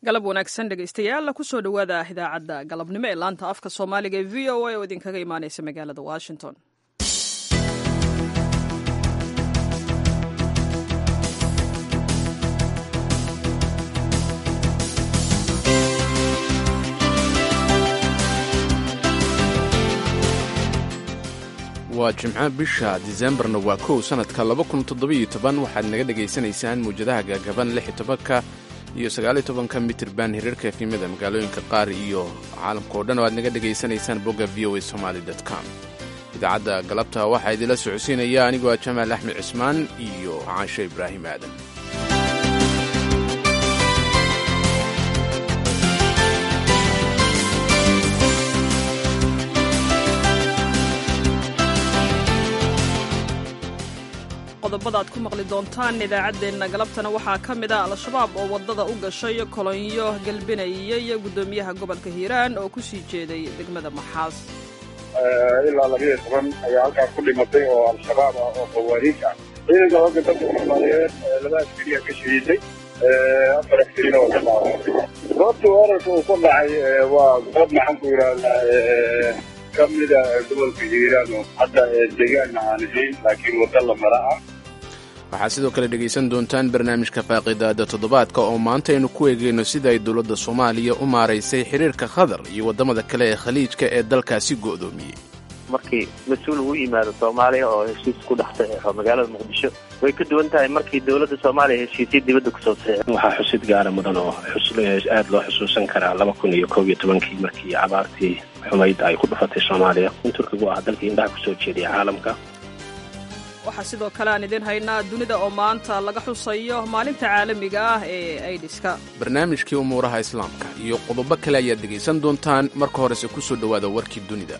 galab wanaagsan dhegaystayaal kusoo dhowaada idaacadda galabnimo ee laanta afka soomaaliga ee v o a oo idinkaga imaaneysa magaalada washington waa jimco bisha disembarna waa kow sannadka waxaad naga dhegaysanaysaan muwjadaha gaagaban ka iyo sagaaltobanka mitirban hiriirka efimada magaalooyinka qaar iyo caalamkao dhan oo aad naga dhegaysanaysaan bogga v o a somaali com idaacadda galabta waxaa idinla socodsiinaya anigoo ah jamaal axmed cismaan iyo caashe ibraahim aadan qodobada aad ku maqli doontaan idaacaddeenna galabtana waxaa ka mid ah al-shabaab oo waddada u gashay kolonyo galbinayay guddoomiyaha gobolka hiiraan oo ku sii jeeday degmada maxaas ilaa labiyo toban ayaa halkaas ku dhimatay oo al-shabaab ah oo qawaariij ah ciidanka hogga dalka soomaaliyeed laba askariya ka shahiiday afar askarina oo ka dhaawacay goobta weerarka uu ka dhacay waa goob maxaan ku yidhaahdaa ka mida gobolka hiiraan oo hadda deegaanna aan ahayn laakiin wadda la mara ah waxaad sidoo kale dhegaysan doontaan barnaamijka faaqidaada toddobaadka oo maanta aynu ku eegayno sida ay dowladda soomaaliya u maaraysay xiriirka khadar iyo waddamada kale ee khaliijka ee dalkaasi go'doomiyey markii mas-uul uu yimaado soomaaliya oo heshiis ku dhex saxeexo magaalada muqdisho way ka duwan tahay markii dowladda soomaaliya heshiisya dibadda kusoo saxeexo waxaa xusid gaara mudan oo aada loo xusuusan karaa laba kun iyo kob iyo tobankii markii abaartii xumayd ay ku dhufatay soomaaliya in turkigu ah dalkii indhaha kusoo jeediya caalamka waxaa sidoo kale aan idiin haynaa dunida oo maanta laga xusayo maalinta caalamiga ah ee aidiska barnaamijkii umuuraha islaamka iyo qodobo kale ayaad dhegaysan doontaan marka horese ku soo dhowaada warkii dunida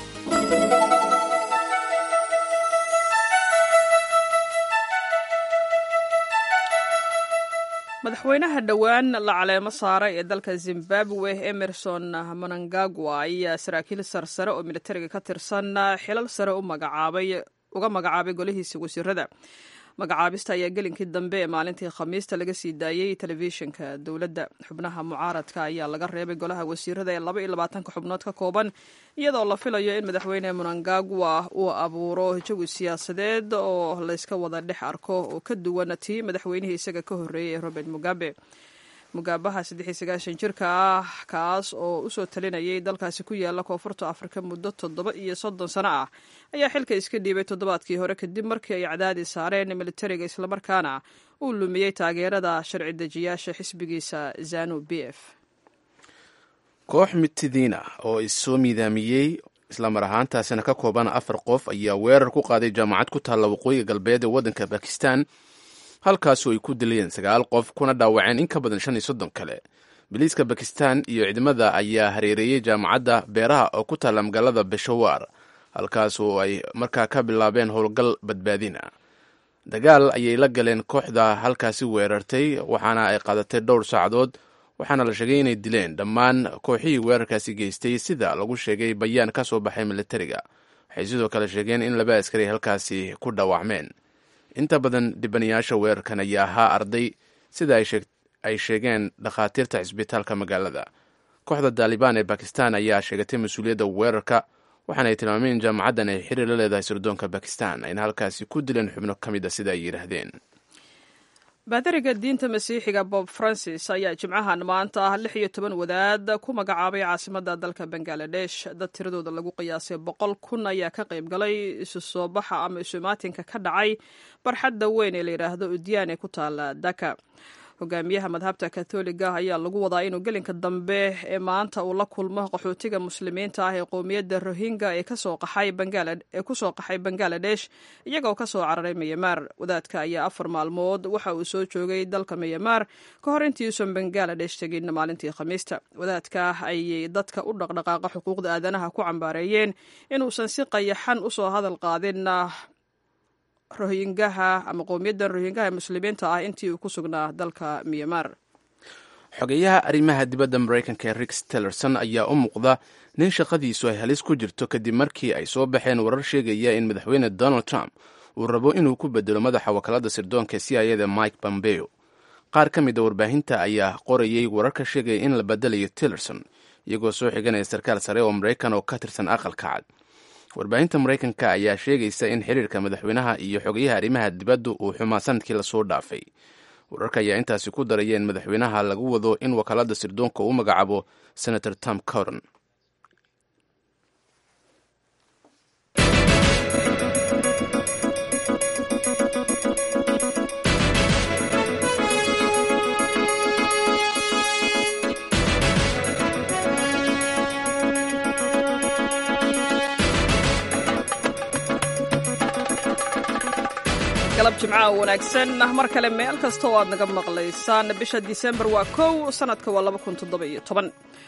madaxweynaha dhowaan la caleemo saaray ee dalka zimbabwe emerson manangagwa ayaa saraakiil sarsare oo militariga ka tirsan xilal sare u magacaabay uga magacaabay golihiisa wasiirada magacaabista ayaa gelinkii dambe ee maalintii khamiista laga sii daayey telefishinka dowladda xubnaha mucaaradka ayaa laga reebay golaha wasiirada ee laba iyo labaatanka xubnood ka kooban iyadoo la filayo in madaxweyne munangagwa uu abuuro jawi siyaasadeed oo layska wada dhex arko oo ka duwan tii madaxweynihii isaga ka horreeyey ee robert mugabe mugaabaha jirka ah kaas oo usoo talinayay dalkaasi ku yaala koonfurta afrika muddo toddoba iyo soddon sano ah ayaa xilka iska dhiibay toddobaadkii hore kadib markii ay cadaadi saareen militariga islamarkaana uu lumiyey taageerada sharci dejiyaasha xisbigiisa zanu b f koox mitidiina oo issoo miidaamiyey islamar ahaantaasina ka kooban afar qof ayaa weerar ku qaaday jaamacad ku taalla waqooyiga galbeed ee waddanka bakistan halkaasu ay ku dilayeen sagaal qof kuna dhaawaceen in ka badan shan iyo soddon kale biliiska bakistan iyo ciidamada ayaa hareereeyey jaamacadda beeraha oo ku taalla magaalada beshawar halkaasu ay markaa ka bilaabeen howlgal badbaadina dagaal ayay la galeen kooxda halkaasi weerartay waxaana ay qaadatay dhowr saacadood waxaana la sheegay inay dileen dhammaan kooxihii weerarkaasi geystay sida lagu sheegay bayaan ka soo baxay militariga waxay sidoo kale sheegeen in laba askari halkaasi ku dhaawacmeen inta badan dhibanayaasha weerarkan ayaa ahaa arday sida ay sheegeen dhakhaatiirta cisbitaalka magaalada kooxda daalibaan ee bakistan ayaa sheegatay mas-uuliyadda weerarka waxaana ay tilmaameen in jaamacaddan ay xiriir la leedahay sirdoonka bakistan ayna halkaasi ku dileen xubno ka mid a sida ay yidhaahdeen baadariga diinta masiixiga bob francis ayaa jimcahan maanta ah lix iyo toban wadaad ku magacaabay caasimadda dalka bangaladesh dad tiradooda lagu qiyaasay boqol kun ayaa ka qayb galay isu soo baxa ama isumaatinka ka dhacay barxadda weyn ee la yidhaahdo udyaan ee ku taala daka hogaamiyaha madhabta katoliga ayaa lagu wadaa inuu gelinka dambe ee maanta uu la kulmo qaxootiga muslimiinta ah ee qowmiyadda rohingya ee kusoo qaxay bangaladesh iyagoo kasoo cararay miyamaar wadaadka ayaa afar maalmood waxa uu soo joogay dalka miyamaar ka hor intiiuusan bangaladesh tegin maalintii khamiista wadaadka ayay dadka u dhaqdhaqaaqa xuquuqda aadanaha ku cambaareeyeen inuusan si qayaxan usoo hadal qaadin rohingaha ama qowmiyaddan rohingaha ee muslimiinta ah intii uu ku sugnaa dalka miyamar xogeyaha arrimaha dibadda maraykanka ee rix tillerson ayaa u muuqda nin shaqadiisu ay halis ku jirto kadib markii ay soo baxeen warar sheegaya in madaxweyne donald trump uu rabo inuu ku bedelo madaxa wakaalada sirdoonka c i eda mike pompeo qaar ka mid a warbaahinta ayaa qorayay wararka sheegaya in la badelayo tillerson iyagoo soo xiganaya sarkaal sare oo maraykan oo ka tirsan aqalka cad warbaahinta maraykanka ayaa sheegaysa in xiriirka madaxweynaha iyo xogayaha arrimaha dibadda uu xumaa sanadkii lasoo dhaafay wararka ayaa intaasi ku daraya in madaxweynaha lagu wado in wakaalada sirdoonka uu magacaabo senator tom coron galab jimcaha wanaagsan mar kale meel kasta oo aad naga maqlaysaan bisha disembar waa kow sanadka waa laba kun toddoba-iyo toban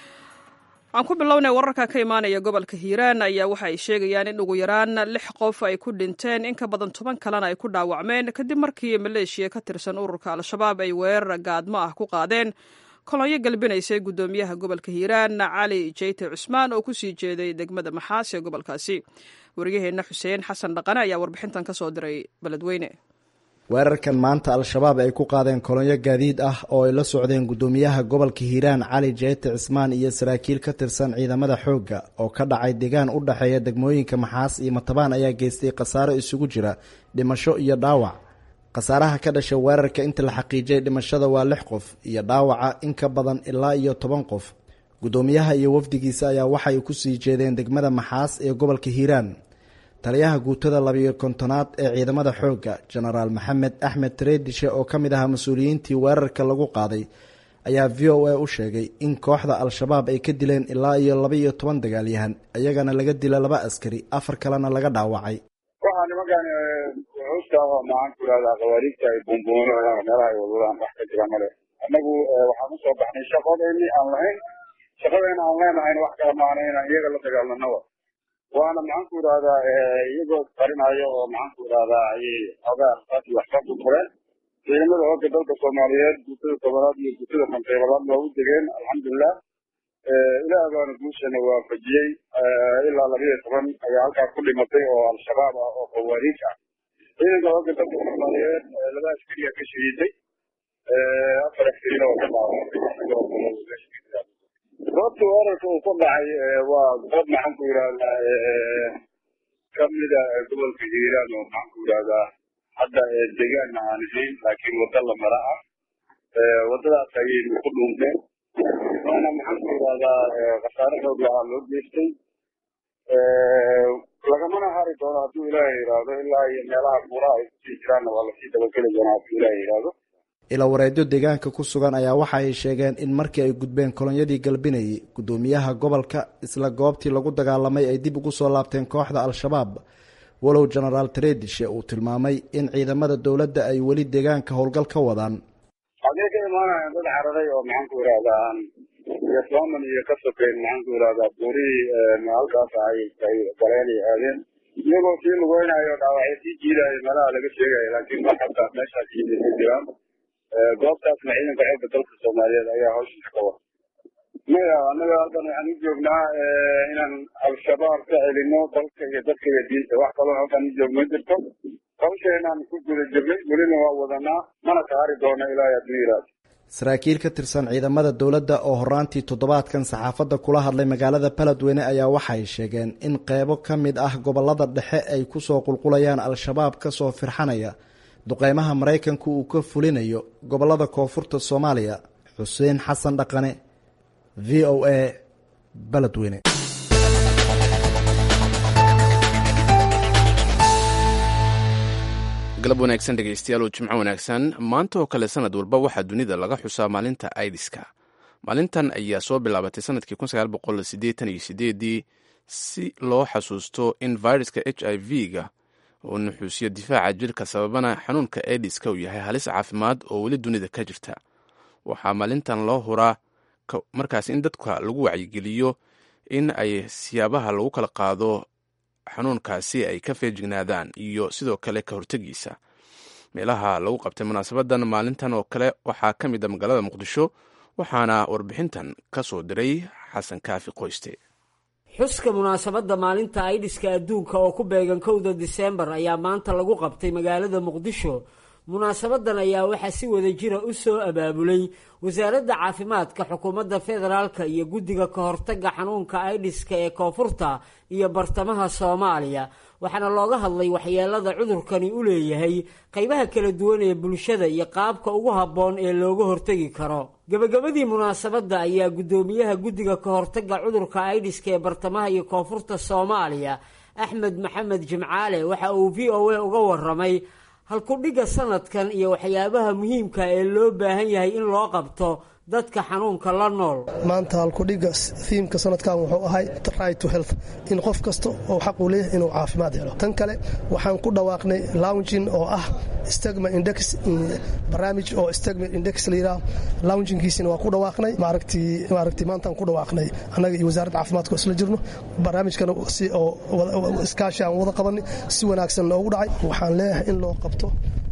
aan ku bilownay wararka ka imaanaya gobolka hiiraan ayaa waxa ay sheegayaan in ugu yaraan lix qof ay ku dhinteen in ka badan toban kalena ay ku dhaawacmeen kadib markii maleeshiya ka tirsan ururka al-shabaab ay weerar gaadmo ah ku qaadeen kolonyo galbinaysay guddoomiyaha gobolka hiiraan cali jeyte cusmaan oo kusii jeeday degmada maxaas ee gobolkaasi wariyaheenna xuseen xasan dhaqane ayaa warbixintan ka soo diray beledweyne weerarkan maanta al-shabaab ay ku qaadeen kolonyo gaadiid ah oo ay la socdeen guddoomiyaha gobolka hiiraan cali jeyte cismaan iyo saraakiil ka tirsan ciidamada xoogga oo ka dhacay deegaan u dhexeeya degmooyinka maxaas iyo matabaan ayaa geystay khasaaro isugu jira dhimasho iyo dhaawac khasaaraha ka dhasha weerarka inta la xaqiijiyay dhimashada waa lix qof iyo dhaawaca in ka badan ilaa iyo toban qof guddoomiyaha iyo wafdigiisa ayaa waxay kusii jeedeen degmada maxaas ee gobolka hiiraan taliyaha guutada labiyo kontonaad ee ciidamada xoogga jenaraal maxamed axmed tareedishe oo ka mid ahaa mas-uuliyiintii weerarka lagu qaaday ayaa v o a u sheegay in kooxda al-shabaab ay ka dileen ilaa iyo laba-iyo toban dagaalyahan iyagana laga dila laba askari afar kalena laga dhaawacay waxaa nimankan wuxuusta maxaan ku ihahdaa khawaariigta ay buunbuuno meelaha ay wadwadaan wax ka jira male annagu waxaan usoo baxnay shaqadeeni aan lahayn shaqadeena aan leenahayn wax kala maana inaan iyaga la dagaalanaba waana maxaan ku idhahdaa iyagoo qarinayo oo maxaan ku idhahdaa ayay xogaa arsaas iyo waxba ku fureen ciidamada hooga dalka soomaaliyeed guutada tobanaad iyo guutada konteybalaad waa u degeen alxamdulilah ilaah baana guushana waafajiyey ilaa labiyo toban ayaa halkaas ku dhimatay oo al-shabaab ah oo khawaariij ah ciidanka hooga dalka soomaaliyeed laba askariya ka shahiiday afar askarina oo ka dhaawacay goobta weerarka uu ku dhacay waa goob maxaan ku yidhahdaa kamida gobolka hiiraan oo maxaan ku yidhahdaa hadda deegaanna aan ahayn laakiin wadda la mara ah waddadaas ayaynu ku dhuunteen waana maxaan ku yidhahdaa khasaare xoog lahaa loo geystay lagamana hari doono hadduu ilaahay yidhaahdo ilaa iyo meelaha buuraha ay kusii jiraanna waa lasii dabageli doonaa hadduu ilaahay yidhaahdo ilawareedyo deegaanka ku sugan ayaa waxa ay sheegeen in markii ay gudbeen kolonyadii galbinayay guddoomiyaha gobolka isla goobtii lagu dagaalamay ay dib ugu soo laabteen kooxda al-shabaab walow jenaraal tareedishe uu tilmaamay in ciidamada dowladda ay weli deegaanka howlgal ka wadaan hadday ka imaanayaan dad cararay oo maxaan ku yidhahdaa iyo sooman iyo ka sokeyn maxaan ku yidhahdaa buurihii halkaas ay ay galeen ay aadeen iyagoo sii lugeynayo dhaawacyo sii jiidayo meelaha laga sheegayo laakiin ma xabtaa meeshaas yimid ma jiraan goobtaasna ciidanka xoogga dalka soomaaliyeed ayaa hawshiisa ka wada maya annaga halkan waxaan u joognaa inaan al-shabaab ka celino dalka iyo dadka iyo diinta wax kaloo halkan u joog ma jirto hawsheenaan ku guda jirnay welina waa wadanaa mana ka hari doono ilaahay hadduu yidhaahdo saraakiil ka tirsan ciidamada dowladda oo horaantii toddobaadkan saxaafadda kula hadlay magaalada baladweyne ayaa waxay sheegeen in qeybo ka mid ah gobolada dhexe ay kusoo qulqulayaan al-shabaab kasoo firxanaya duqeymaha maraykanku uu ka fulinayo gobolada koonfurta soomaaliya xuseen xasan dhaqane v o a baladweyne galab wanaagsan dhegeystayaal oo jimco wanaagsan maanta oo kale sanad walba waxaa dunida laga xusaa maalinta aidiska maalintan ayaa soo bilaabatay sanadkii ii si loo xasuusto in viruska h i v-ga oo nuxuusiyo difaaca jirka sababana xanuunka aidiska uu yahay halis caafimaad oo weli dunida ka jirta waxaa maalintan loo huraa markaas in dadka lagu wacyigeliyo in ay siyaabaha lagu kala qaado xanuunkaasi ay ka feejignaadaan iyo sidoo kale ka hortegiisa meelaha lagu qabtay munaasabadan maalintan oo kale waxaa ka mid a magaalada muqdisho waxaana warbixintan ka soo diray xasan kaafi qoyste xuska munaasabadda maalinta aidiska adduunka oo ku beegan kowda diseembar ayaa maanta lagu qabtay magaalada muqdisho munaasabadan ayaa waxaa si wada jira u soo abaabulay wasaaradda caafimaadka xukuumadda federaalka iyo guddiga ka hortagga xanuunka aidiska ee koonfurta iyo bartamaha soomaaliya waxaana looga hadlay waxyeelada cudurkani u leeyahay qaybaha kala duwan ee bulshada iyo qaabka ugu habboon ee looga hortegi karo gebagabadii munaasabadda ayaa guddoomiyaha guddiga ka hortagga cudurka aidiska ee bartamaha iyo koonfurta soomaaliya axmed maxamed jimcaale waxa uu v o a uga waramay halkudhigga sanadkan iyo waxyaabaha muhiimka ee loo baahan yahay in loo qabto dadka xanuunka la nool maanta halkudhigga thiimka sanadkan wuxuu ahay right to health in qof kasta oo xaq uu leeyahay inuu caafimaad helo tan kale waxaan ku dhawaaqnay loungin oo ah stigma index barnaamij oo stigma index la yidhaah lounginkiisina waa ku dhawaaqnay maaragtii maaragtii maantaan ku dhawaaqnay annaga iyo wasaaradda caafimaadka oo isla jirno barnaamijkana si oo iskaashi aan wada qabanay si wanaagsan loogu dhacay waxaan leeyahay in loo qabto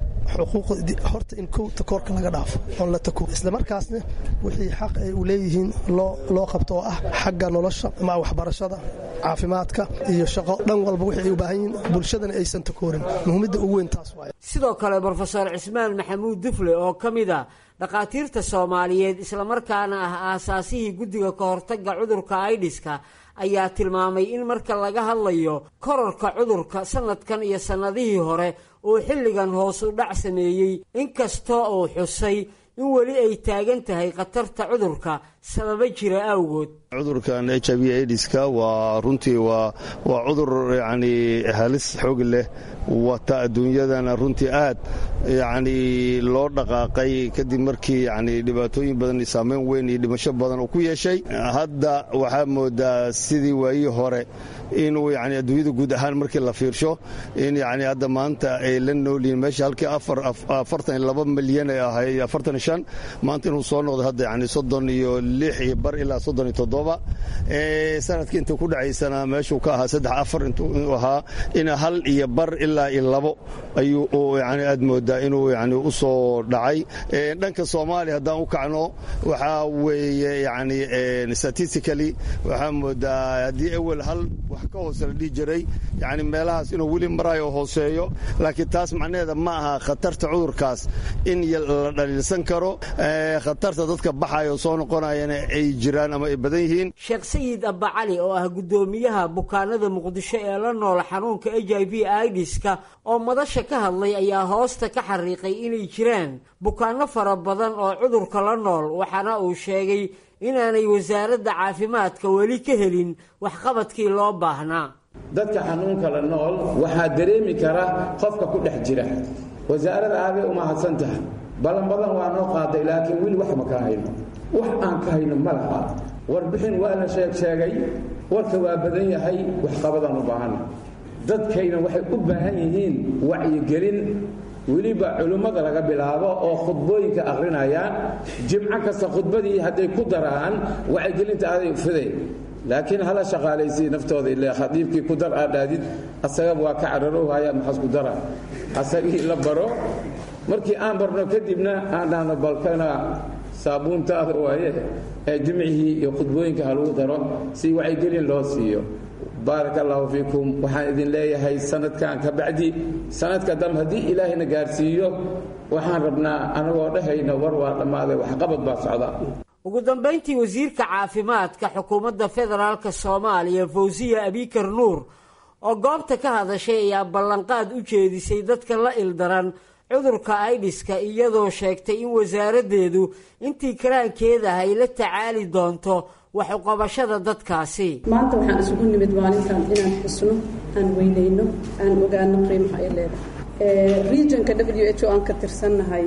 xuquuq horta in kow takoorka laga dhaafo oon la tako isla markaasna wixii xaq ay u leeyihiin loo qabto oo ah xagga nolosha ama waxbarashada caafimaadka iyo shaqo dhan walba wixii ay u baahan yihiin bulshadana aysan takoorin muhiimadda ugu weyn taas waay sidoo kale brofeor cismaan maxamuud dufle oo ka mid a dhakhaatiirta soomaaliyeed islamarkaana ah aasaasihii guddiga ka hortagga cudurka aidiska ayaa tilmaamay in marka laga hadlayo kororka cudurka sanadkan iyo sannadihii hore uu xilligan hoos u dhac sameeyey inkastoo uu xusay in weli ay taagan tahay khatarta cudurka sababa jira awgood cudurkan h i v aidiska waa runtii waa waa cudur yacni halis xoog leh wata adduunyadana runtii aad yacni loo dhaqaaqay kadib markii yacni dhibaatooyin badan saameyn weyn iyo dhimasho badan uu ku yeeshay hadda waxaa moodaa sidii waayii hore inuu yani adduunyada guud ahaan markii la fiirsho in yani hadda maanta ay la noolyihiin meesha halkii afartan iyo laba milyan ay ahay afartan iyo shan maanta inuu soo noqdo hadda yani soddon iyo lix iyo bar ilaa soddon iyo toddoba sanadkii intuu ku dhacaysana meeshuu ka ahaa saddex afar intuu ahaa in hal iyo bar ilaa iyo labo ayuu yani aad moodaa inuu yani u soo dhacay dhanka soomaaliya haddaan u kacno waxaa weeye yani statistically waxaa moodaa haddii awel hal wax ka hoose la dhihi jiray yani meelahaas inuu weli maraayo hooseeyo laakiin taas macnaheeda ma aha khatarta cudurkaas in la dhaliilsan karo khatarta dadka baxayo soo noqonayana ay jiraan ama ay badan yihiin sheekh sayid abba cali oo ah guddoomiyaha bukaanada muqdisho ee la noola xanuunka h i v idiska oo madasha ka hadlay ayaa hoosta ka xariiqay inay jiraan bukaano fara badan oo cudurka la nool waxaana uu sheegay inaanay wasaaradda caafimaadka weli ka helin waxqabadkii loo baahnaa dadka xanuunka la nool waxaa dareemi kara qofka ku dhex jira wasaarada aaday u mahadsan tahay ballan badan waa noo qaaday laakiin weli wax ma ka hayno wax aan ka hayno ma laha warbixin waa la sheeg sheegay warka waa badan yahay waxqabadaan u baahana dadkayna waxay u baahan yihiin wacyigelin weliba culimmada laga bilaabo oo khudbooyinka akhrinayaan jimco kasta khudbadii hadday ku daraan wacyigelinta aaday fiday laakiin hala shaqaalaysiy naftooda ile khadiibkii ku dar aad dhaadid asagaba waa ka cararowhaya maxaas ku dara asagii la baro markii aan barno kadibna aan dhahno balkana saabuuntaada waaye ee jimcihii iyo khudbooyinka ha lagu daro si wacyigelin loo siiyo baaraka allaahu fiikum waxaan idin leeyahay sanadkan ka bacdi sanadka dambe haddii ilaahayna gaarsiiyo waxaan rabnaa anagoo dhehayna war waa dhammaaday waxqabad baa socda ugu dambayntii wasiirka caafimaadka xukuumadda federaalka soomaaliya fawsiya abikar nuur oo goobta ka hadashay ayaa ballanqaad u jeedisay dadka la ildaran cudurka aidiska iyadoo sheegtay in wasaaraddeedu intii karaankeeda ay la tacaali doonto wax uqabashada dadkaasi maanta waxaan isugu nimid maalintan inaan xusno aan weynayno aan ogaano qiimaha ay leedahay regionka w h o aan ka tirsannahay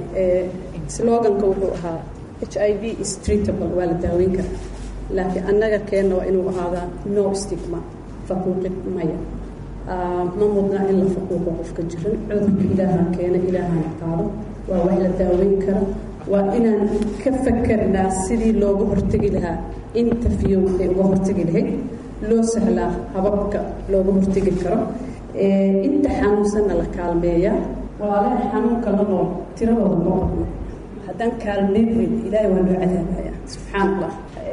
sloganka wuxuu ahaa h i v is treatable waa la daaweyn karaa laakiin annaga keenna waa inuu ahaadaa no stigma faquuqid maya ma mudna in la faquuqo qofka jiran cudurka ilaaha keena ilaahana qaado waa wax la daaweyn karo waa inaan ka fakarnaa sidii looga hortegi lahaa inta fiyow ay uga hortegi lahayd loo sahlaa hababka looga hortegi karo inta xanuunsanna la kaalmeeyaa walaalaha xanuunka la nool tiradooda ma badno haddaan kaalmeyn weyn ilaahay waa loo cadaabaya subxaan allah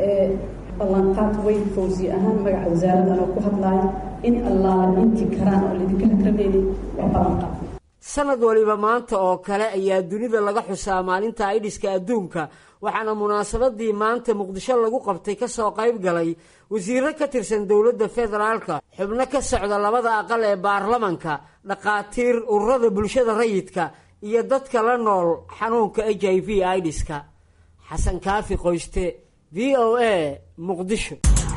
ballanqaad weyn fawsi ahaan magaca wasaaraddan oo ku hadlaaya in allaala intii karaan oo laydinka hakramaynin waa ballanqaad sanad waliba maanta oo kale ayaa dunida laga xusaa maalinta aidhiska adduunka waxaana munaasabadii maanta muqdisho lagu qabtay kasoo qayb galay wasiiro ka tirsan dowladda federaalka xubno ka socda labada aqal ee baarlamanka dhakhaatiir ururada bulshada rayidka iyo dadka la nool xanuunka h i v idhiska xasan kaafi qoyste v o a muqdisho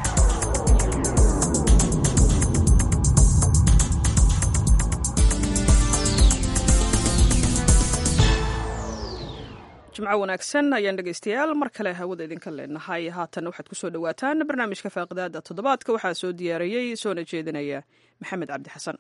jimco wanaagsan ayaan dhegaystayaal mar kale hawada idinka leenahay haatan waxaad ku soo dhowaataan barnaamijka faaqidaada toddobaadka waxaa soo diyaariyey soona jeedinaya maxamed cabdi xasan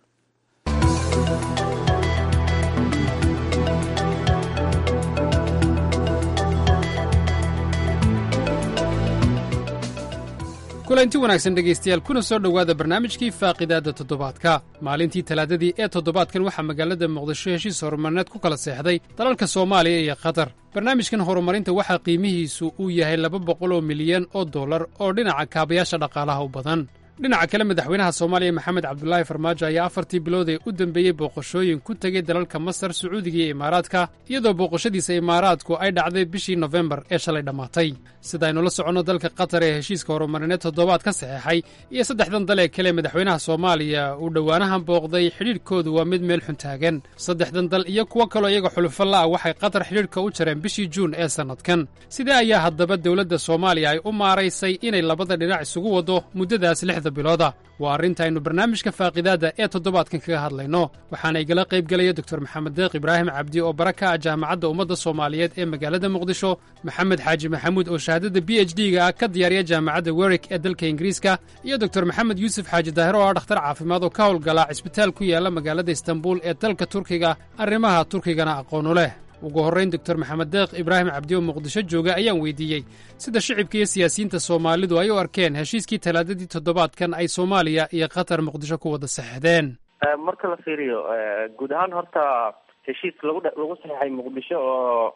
kulanti wanaagsan dhegaystayaal kuna soo dhowaada barnaamijkii faaqidaadda toddobaadka maalintii talaadadii ee toddobaadkan waxaa magaalada muqdisho heshiis horumarneed ku kala seexday dalalka soomaaliya iyo qatar barnaamijkan horumarinta waxaa qiimihiisu uu yahay laba boqol oo milyan oo dollar oo dhinaca kaabayaasha dhaqaalaha u badan dhinaca kale madaxweynaha soomaaliya maxamed cabdulaahi farmaajo ayaa afartii bilood ee u dembeeyey booqashooyin ku tegey dalalka masar sacuudiga iyo imaaraadka iyadoo booqashadiisa imaaraadku ay dhacday bishii nofembar ee shalay dhammaatay sidaaynu la soconno dalka qatar ee heshiiska horumarineed toddobaad ka saxeexay iyo saddexdan dal ee kale madaxweynaha soomaaliya uu dhowaanahan booqday xidhiidhkoodu waa mid meel xun taagan saddexdan dal iyo kuwo kaloo iyaga xulufo la'ah waxay qatar xidhiidhka u jareen bishii juun ee sannadkan sidee ayaa haddaba dowladda soomaaliya ay u maaraysay inay labada dhinac isugu waddo muddadaas lixda bilooda waa arrintaaynu barnaamijka faaqidaadda ee toddobaadkan kaga hadlayno waxaana igala qayb gelaya doktor maxamed deeq ibraahim cabdi oo bara ka ah jaamacadda ummadda soomaaliyeed ee magaalada muqdisho maxamed xaaji maxamuud oo shahaadada b h d ga ah ka diyaariya jaamacadda werik ee dalka ingiriiska iyo doktor maxamed yuusuf xaaji daahir oo ah dhakhtar caafimaad oo ka howlgala cisbitaal ku yaala magaalada istanbul ee dalka turkiga arrimaha turkigana aqoonu leh ugu horrayn doktor maxamed deeq ibraahim cabdi oo muqdisho jooga ayaan weydiiyey sida shicibka iyo siyaasiyiinta soomaalidu ay u arkeen heshiiskii talaadadii toddobaadkan ay soomaaliya iyo qatar muqdisho ku wada saxdeen marka la fiiriyo guud ahaan horta heshiis lagu lagu saxeixay muqdisho oo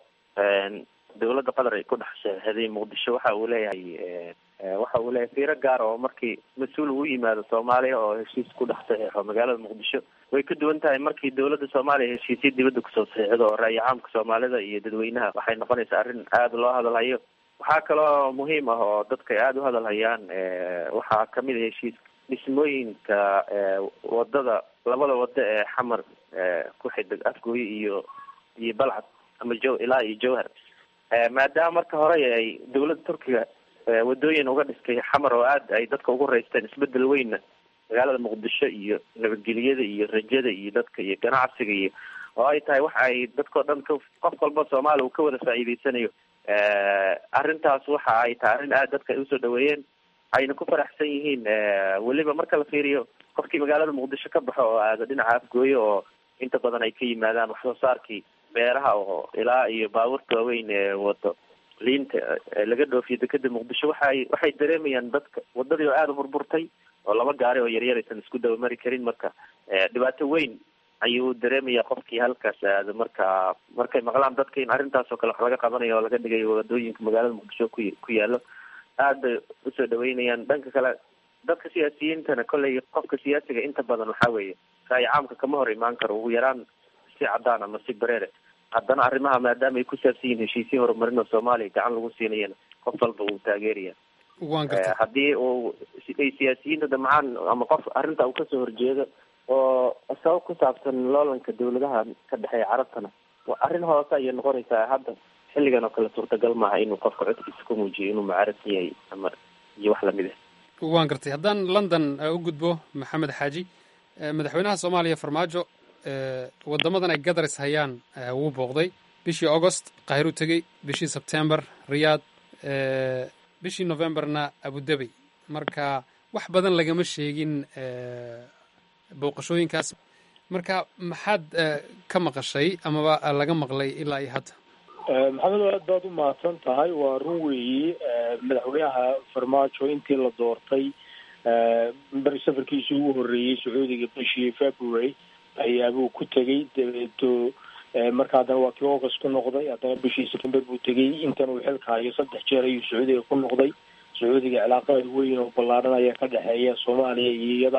dowladda qatar ay ku dhex saxeixday muqdisho waxa uu leeyahay waxa uu leeyahay fiiro gaar oo markii mas-uul uu yimaado soomaaliya oo heshiis ku dhex saxeixo magaalada muqdisho way ka duwan tahay markii dowladda soomaaliya heshiisya dibadda kusoo saxiixdo oo ra'yi caamka soomaalida iyo dadweynaha waxay noqonaysaa arrin aada loo hadalhayo waxaa kaloo muhiim ah oo dadka ay aada u hadalhayaan waxaa kamid a heshiis dhismooyinka wadada labada wado ee xamar ku xidig afgooye iyo iyo balcad ama jo ilaa iyo jowhar maadaama marka hore ay dowladda turkiga wadooyin uga dhistay xamar oo aada ay dadka ugu raysteen isbedel weynna magaalada muqdisho iyo nabadgelyada iyo rajada iyo dadka iyo ganacsiga iyo oo ay tahay waxa ay dadkao dhan ka qof walba soomaaliya uu ka wada faa'iideysanayo arrintaas waxa ay tahay arrin aada dadka ay usoo dhaweeyeen ayna ku faraxsan yihiin weliba marka la fiiriyo qofkii magaalada muqdisho ka baxo oo aada dhinaca afgooye oo inta badan ay ka yimaadaan wax soo saarkii beeraha oo ilaa iyo baabuurta waaweyn ee wado liinta laga dhoofiyo dekeda muqdisho waxaay waxay dareemayaan dadka wadadii oo aada u burburtay oo laba gaari oo yaryar aysan isku dabamari karin marka dhibaato weyn ayuu dareemaya qofkii halkaas aada marka markay maqlaan dadka in arrintaas oo kale wax laga qabanayo oo laga dhigayo wadooyinka magaalada muqdisho ku ku yaalo aad bay usoo dhaweynayaan dhanka kale dadka siyaasiyiintana kolley qofka siyaasiga inta badan waxaa weeye ra'yi caamka kama hor imaan karo ugu yaraan si cadaan ama si bareere haddana arrimaha maadaama ay ku saabsan yihiin heshiisya horumarin oo soomaaliya gacan lagu siinayana qof walba wuu taageeraya waan gartay haddii uu ay siyaasiyiinta damcaan ama qof arrinta uu kasoo horjeedo oo sabab ku saabsan loolanka dawladaha ka dhexeeya carabtana waa arrin hoose ayay noqonaysaa hadda xilligan oo kale suurtagal maaha inuu qofka codkiisa ku muujiyo inuu mucaarad yahay ama iyo wax lamid ah waan gartay haddaan london u gudbo maxamed xaaji madaxweynaha soomaaliya farmaajo wadamadan ay gadaris hayaan wuu booqday bishii augost kahir u tegey bishii sebtember riyaad bishii novemberna abudabey marka wax badan lagama sheegin booqashooyinkaas marka maxaad ka maqashay amaba laga maqlay ilaa iyo hadda maxamed aad baad u mahadsan tahay waa run weeyi madaxweynaha farmaajo intii la doortay beri safarkiisii ugu horreeyey sacuudiga bishii february ayaabuu ku tegey dabeeto marka haddana waa kii august ku noqday haddana bishii september buu tegey intan uu xilka hayo saddex jeer ayuu sacuudiga ku noqday sacuudiga cilaaqaad weyn oo ballaadhan ayaa ka dhexeeya soomaaliya iyo iyada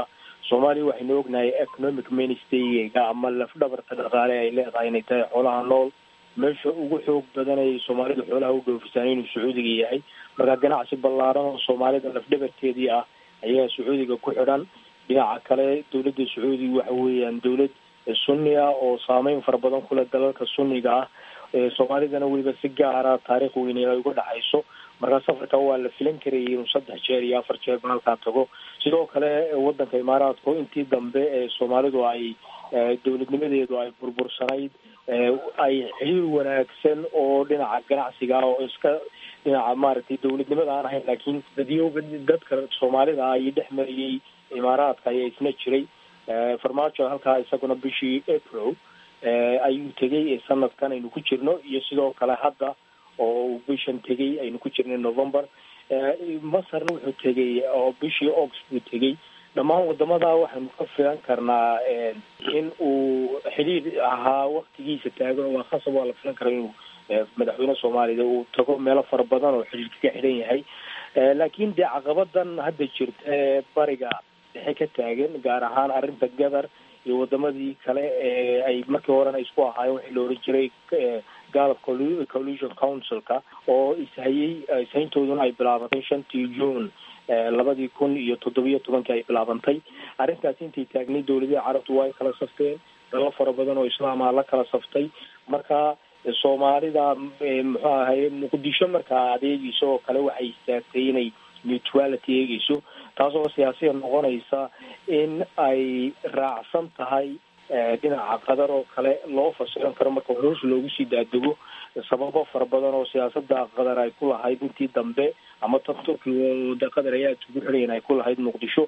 soomaaliya waxaynu ognahay economic mainstayga ama lafdhabarta dhaqaale ay leedahay inay tahay xoolaha nool meesha ugu xoog badan ay soomaalidu xoolaha u dhoofisaan inuu sacuudiga yahay marka ganacsi ballaaran oo soomaalida lafdhabarteedii ah ayaa sacuudiga ku xidhan dhinaca kale dowladda sacuudiga waxa weeyaan dowlad sunni ah oo saameyn fara badan kule dalalka sunniga ah soomaalidana weliba si gaara taariikh weyne ay uga dhexayso markaa safarka waa la filan karayay inuu saddex jeer iyo afar jeer ba halkaa tago sidoo kale wadanka imaaraadku intii dambe ee soomaalidu ay dowladnimadeedu ay burbursanayd ay xiriir wanaagsan oo dhinaca ganacsiga oo iska dhinaca maaragtay dowladnimada aan ahayn laakiin dadyoga dadka soomaalida ay dhex mariyey imaaraadka ayaa isna jiray farmaajo halkaa isaguna bishii april ayuu tegay sanadkan aynu ku jirno iyo sidoo kale hadda oo uu bishan tegay aynu ku jirnay november masarna wuxuu tegay oo bishii august buu tegay dhammaan wadamada waxaynu ka filan karnaa in uu xidhiir ahaa waktigiisa taagan waa khasab waa la filan karaa inuu madaxweyne soomaalida uu tago meelo fara badan oo xidhiirka ka xidhan yahay laakiin dee caqabadan hadda jirta ee bariga dhexe ka taagan gaar ahaan arrinta gadar iyo wadamadii kale ee ay markii horena isku ahaayeen waxii la oran jiray galab collusion councilka oo ishayey ishayntooduna ay bilaabantay shantii june labadii kun iyo toddobiyo tobankii ay bilaabantay arrintaasi intay taagnay dowladaha carabtu waa ay kala safteen dalal fara badan oo islaama la kala saftay marka soomaalida muxuu ahaye muqdisho markaa adeegeyso oo kale waxay istaagtay inay neutrality eegeyso taasoo siyaasiya noqonaysa in ay raacsan tahay dhinaca qadar oo kale loo fasiran karo marka hoos loogu sii daadego sababo fara badan oo siyaasada qadar ay ku lahayd intii dambe ama tan turkiga oo de qadar ayaa isugu xidhayan ay ku lahayd muqdisho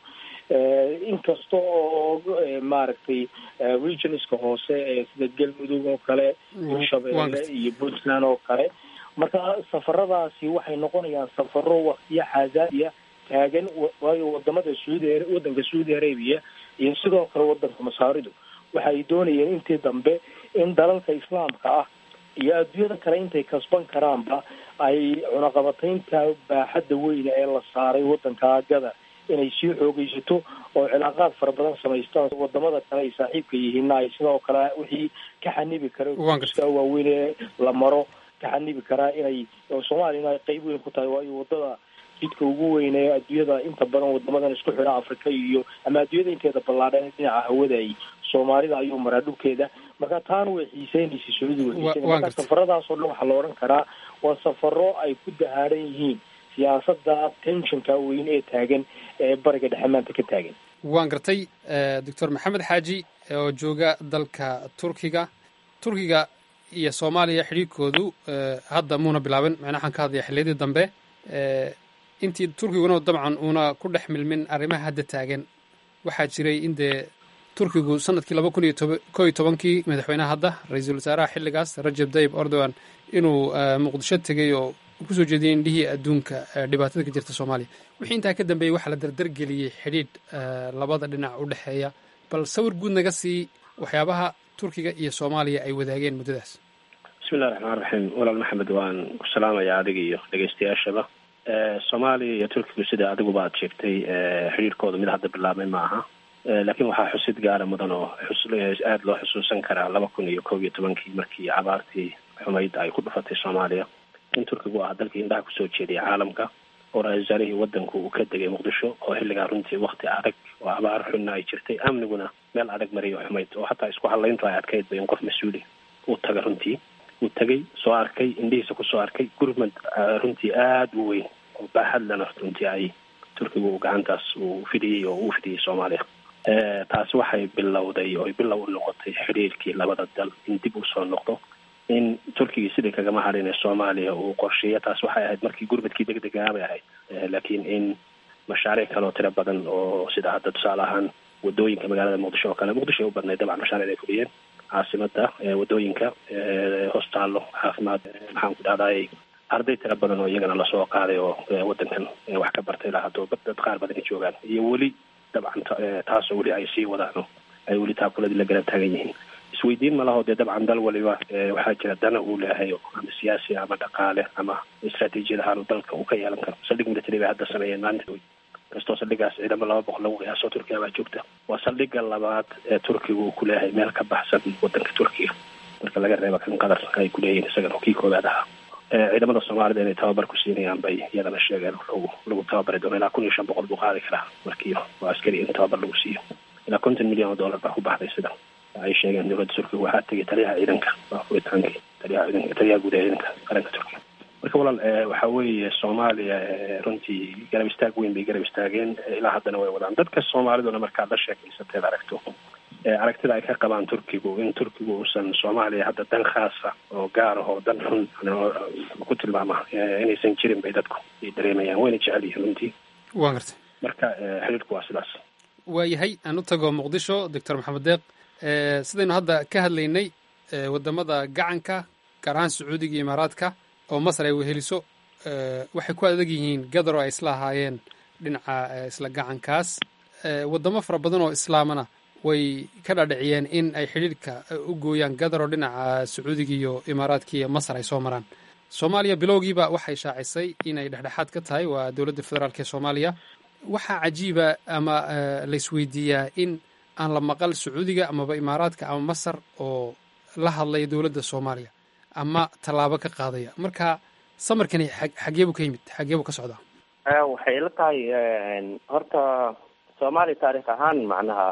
inkasta oo maaragtay regionska hoose ee sida galmudug oo kale hirshabeelle iyo puntland oo kale marka safaradaasi waxay noqonayaan safaro waktiyo xaasaadiya taagan waayo wadamada saudi wadanka saudi arabia iyo sidoo kale wadanka masaaridu waxa ay doonayeen intii dambe in dalalka islaamka ah iyo adduunyada kale intay kasban karaanba ay cunaqabataynta baaxadda weyne ee la saaray wadanka gadar inay sii xoogeysato oo cilaaqaad fara badan samaystaan wadamada kale ay saaxiibka yihiinna ay sidoo kale wixii ka xanibi kara iska waaweyn ee la maro ka xanibi karaa inay soomaaliyana ay qeyb weyn ku tahay waayo wadada jidka ugu weyn ee adduunyada inta badan wadamadan isku xidha afrika iyo ama adduunyada inteeda ballaadhan dhinaca hawada ay soomaalida ayuu maraa dhulkeeda marka taana way xiiseynaysa sacuudi way xiiseynaysa marka safaradaas oo dhan waxaa la odhan karaa waa safaro ay ku dahaaran yihiin siyaasada tensionka weyn ee taagan ee bariga dhexe maanta ka taagan waan gartay doctor maxamed xaaji oo jooga dalka turkiga turkiga iyo soomaaliya xidhiirkoodu hadda muuna bilaabin macnaa waxaan ka hadlaya xilliyadii dambe intii turkiguna dabcan uuna ku dhex milmin arrimaha hadda taagan waxaa jiray in dee turkigu sanadkii laba kun iyo ko iyo tobankii madaxweynaha hadda ra-iisul wasaaraha xilligaas rajab tayib erdogan inuu muqdisho tegey oo kusoo jeediyey indhihii adduunka dhibaatada ka jirta soomaaliya wixii intaa ka dambeeyey waxaa la dardargeliyey xidhiidh labada dhinac u dhexeeya bal sawir guud naga sii waxyaabaha turkiga iyo soomaaliya ay wadaageen muddadaas bismillahi raxmaan raxiim walaal maxamed waan ku salaamayaa adiga iyo dhegeystayaashaba soomaaliya iyo turkigu sida adiguba aad sheegtay xidhiirkooda mid hadda bilaabmay ma aha laakiin waxaa xusid gaara mudan oo aada loo xusuusan karaa laba kun iyo kob iyo tobankii markii abaartii xumayd ay ku dhufatay soomaaliya in turkigu ah dalkii indhaha kusoo jeediyay caalamka oo ra-isul wasaarihii wadanku uu ka degay muqdisho oo xilligaa runtii wakti adag oo abaar xunna ay jirtay amniguna meel adag mariyo xumayd oo hataa isku hadlayntu ay adkaydba in qof mas-uuli uu taga runtii uu tegay soo arkay indhihiisa kusoo arkay gurmad runtii aada u weyn oo baaxad lena runtii ay turkigu gacantaas uu fidiyey oo uu fidiyey soomaaliya taasi waxay bilowday oo bilow u noqotay xiriirkii labada dal in dib usoo noqdo in turkigii sidii kagama hadhin soomaaliya uu qorsheeya taas waxay ahayd markii gurmadkii deg degaa bay ahayd laakiin in mashaariic kale oo tiro badan oo sida hadda tusaale ahaan wadooyinka magaalada muqdisho oo kale muqdisho ay u badnayd dabcan mashaaric ay fuliyeen caasimada wadooyinka hostaalo caafimaad maxaan ku dhahday arday tiro badan oo iyagana lasoo qaaday oo wadankan wax ka bartay ilaa haddoo dad qaar badan ay joogaan iyo weli dabcan taasoo weli ay sii wadaan ay weli taakuladii la garab taagan yihiin isweydiin malaho dee dabcan dal waliba waxaa jira dana uu leeyahay ama siyaasi ama dhaqaale ama istraatiijiyad ahaan dalka uu ka yeelan karo saldhig military bay hadda sameeyeen maalinta kastoo saldhigaas ciidamo laba boqol lagu qiyaaso turkiya baa joogta waa saldhiga labaad ee turkiga uu kuleeyahay meel ka baxsan wadanka turkiga marka laga reeba kan qatar ay kuleeyihiin isagana oo kii koowaad ahaa ciidamada soomaalida inay tababar ku siinayaan bay iyadana sheegeen lagu lagu tababari doono ilaa kun iyo shan boqol buu qaadi karaa markii waa askari in tababar lagu siiyo ilaa konton milyan oo dollar baa ku baxday sida ay sheegeen dowladda turkiga waxaa tegay taliyaha ciidanka waa furitaankii taliyaha ciidanka taliyaha guud ee ciidanka qaranka turkiga marka walaal waxa weeye soomaaliya runtii garab istaag weyn bay garab istaageen ilaa haddana way wadaan dadka soomaaliduna markaad la sheekaysateed aragto aragtida ay ka qabaan turkigu in turkigu uusan soomaaliya hadda dan khaasa oo gaar ah oo dan xun ku tilmaama inaysan jirin bay dadku ay dareemayaan wayna jecel yihiin runtii waan gartay marka xiriirku waa sidaas waayahay aan u tago muqdisho doctor maxamed deeq sidaynu hadda ka hadlaynay wadamada gacanka gaar ahaan sacuudiga iyo imaaraadka oo masar ay weheliso waxay ku adag yihiin gadar oo ay isla ahaayeen dhinaca isla gacankaas wadamo fara badan oo islaamana way ka dhadhiciyeen in ay xidhiidhka u gooyaan gadar oo dhinaca sacuudiga iyo imaaraadka iyo masar ay soo maraan soomaaliya bilowgiiba waxay shaacisay inay dhexdhexaad ka tahay waa dowladda federaalk ee soomaaliya waxaa cajiiba ama laisweydiiyaa in aan la maqal sacuudiga amaba imaaraadka ama masar oo la hadlaya dowladda soomaaliya ama tallaabo ka qaadaya marka samarkani xageebu ka yimid xageebu ka socdaa waxay ila tahay horta soomaaliya taarikh ahaan macnaha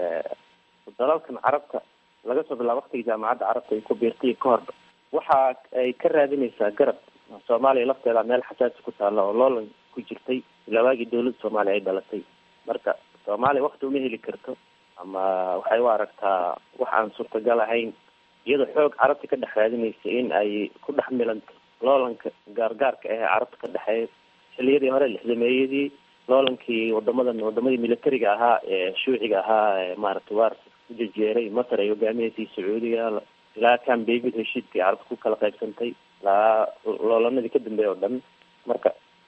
dalalkan carabta laga soo bilaabo waktigii jaamacadda carabta ay ku biirtay ka horba waxa ay ka raadinaysaa garab soomaaliya lafteeda meel xasaasi ku taalla oo loolan ku jirtay ilaa waagii dawladda soomaaliya ay dhalatay marka soomaaliya wakti uma heli karto ama waxay u aragtaa wax aan suurtagal ahayn iyadoo xoog carabta ka dhex raadinaysa in ay ku dhex milanto loolanka gaargaarka ah ee carabta ka dhexeeya xiliyadii hore lixdameeyadii loolankii wadamadan wadamadii militariga ahaa ee shuuciga ahaa ee maaragtay waar ku jejeeray masar ay hogaamineysay sacuudiga ilaa kan david heshiidkii carabta ku kala qaybsantay ilaa loolanadii ka dambeeya oo dhan marka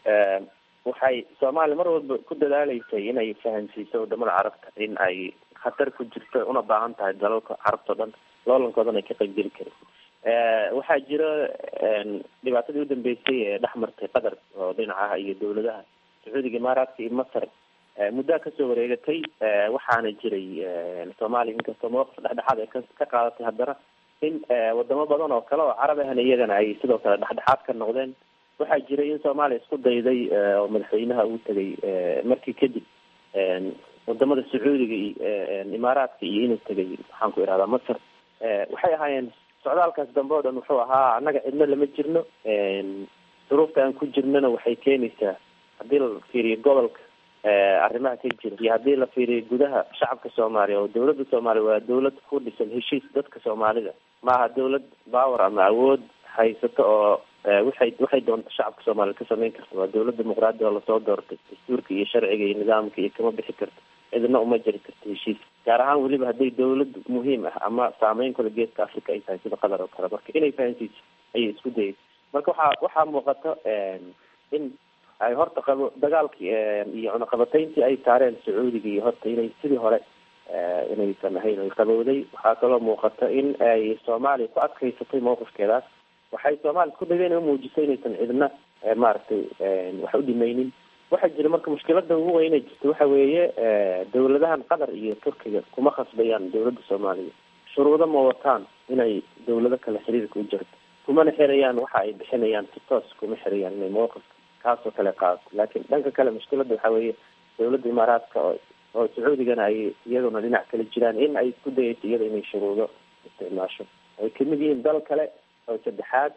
waxay soomaaliya mar walba ku dadaaleysay inay fahansiiso wadamada carabta in ay khatar ku jirto una baahan tahay dalalka carabta o dhan loolankoodana ay ka qaybgeli karin waxaa jira dhibaatadii u dambeysay ee dhex martay qatar oo dhinacaha iyo dawladaha sacuudiga imaaraadka iyo masar muddaa kasoo wareegatay waxaana jiray soomaaliya inkastoo mawaqif dhexdhexaad ay ka qaadatay haddana in wadamo badan oo kale oo carab ahna iyagana ay sidoo kale dhexdhexaad ka noqdeen waxaa jiray in soomaaliya isku dayday oo madaxweynaha uu tegay markii kadib wadamada sacuudiga iyo imaaraadka iyo inuu tegay maxaan ku ihahdaa masar waxay ahaayeen socdaalkaas dambe o dhan wuxuu ahaa annaga cidno lama jirno duruufta aan ku jirnona waxay keenaysaa haddii la fiiriyo gobolka arrimaha ka jira iyo haddii la fiiriyo gudaha shacabka soomaaliya oo dawladda soomaaliya waa dawlad ku dhisan heshiis dadka soomaalida maaha dawlad power ama awood haysato oo waxay waxay doonto shacabka soomaaliya ka samayn karta waa dawlad dimuqraadi oo lasoo doortay dastuurka iyo sharciga iyo nidaamka iyo kama bixi karto cidna uma jiri karto heshiis gaar ahaan weliba hadday dawlad muhiim ah ama saameyn kale geeska africa ay tahay sida qatar oo kale marka inay fahansiiso ayay isku dayay marka waxaa waxaa muuqata in ay horta qabo dagaalkii iyo cunaqabatayntii ay saareen sacuudiga iyo horta inay sidii hore inaysan ahayn ay qabowday waxaa kaloo muuqata in ay soomaaliya ku adkaysatay mawqifkeedaas waxay soomaaliya isku dayday inay umuujisay inaysan cidna maaragtay wax u dhimaynin waxaa jira marka mushkilada ugu weyna jirta waxa weeye dawladahan qatar iyo turkiga kuma khasbayaan dawladda soomaaliya shuruudo ma wataan inay dawlado kale xiriirka u jirto kumana xirayaan waxa ay bixinayaan si toos kuma xirayaan inay mawqifka kaasoo kale qaadato laakiin dhanka kale mushkilada waxa weeye dawladda imaaraadka oo oo sacuudigana ay iyaduna dhinac kale jiraan in ay isku dayayso iyada inay shuruudo isticmaasho ay kamid yihiin dal kale oo saddexaad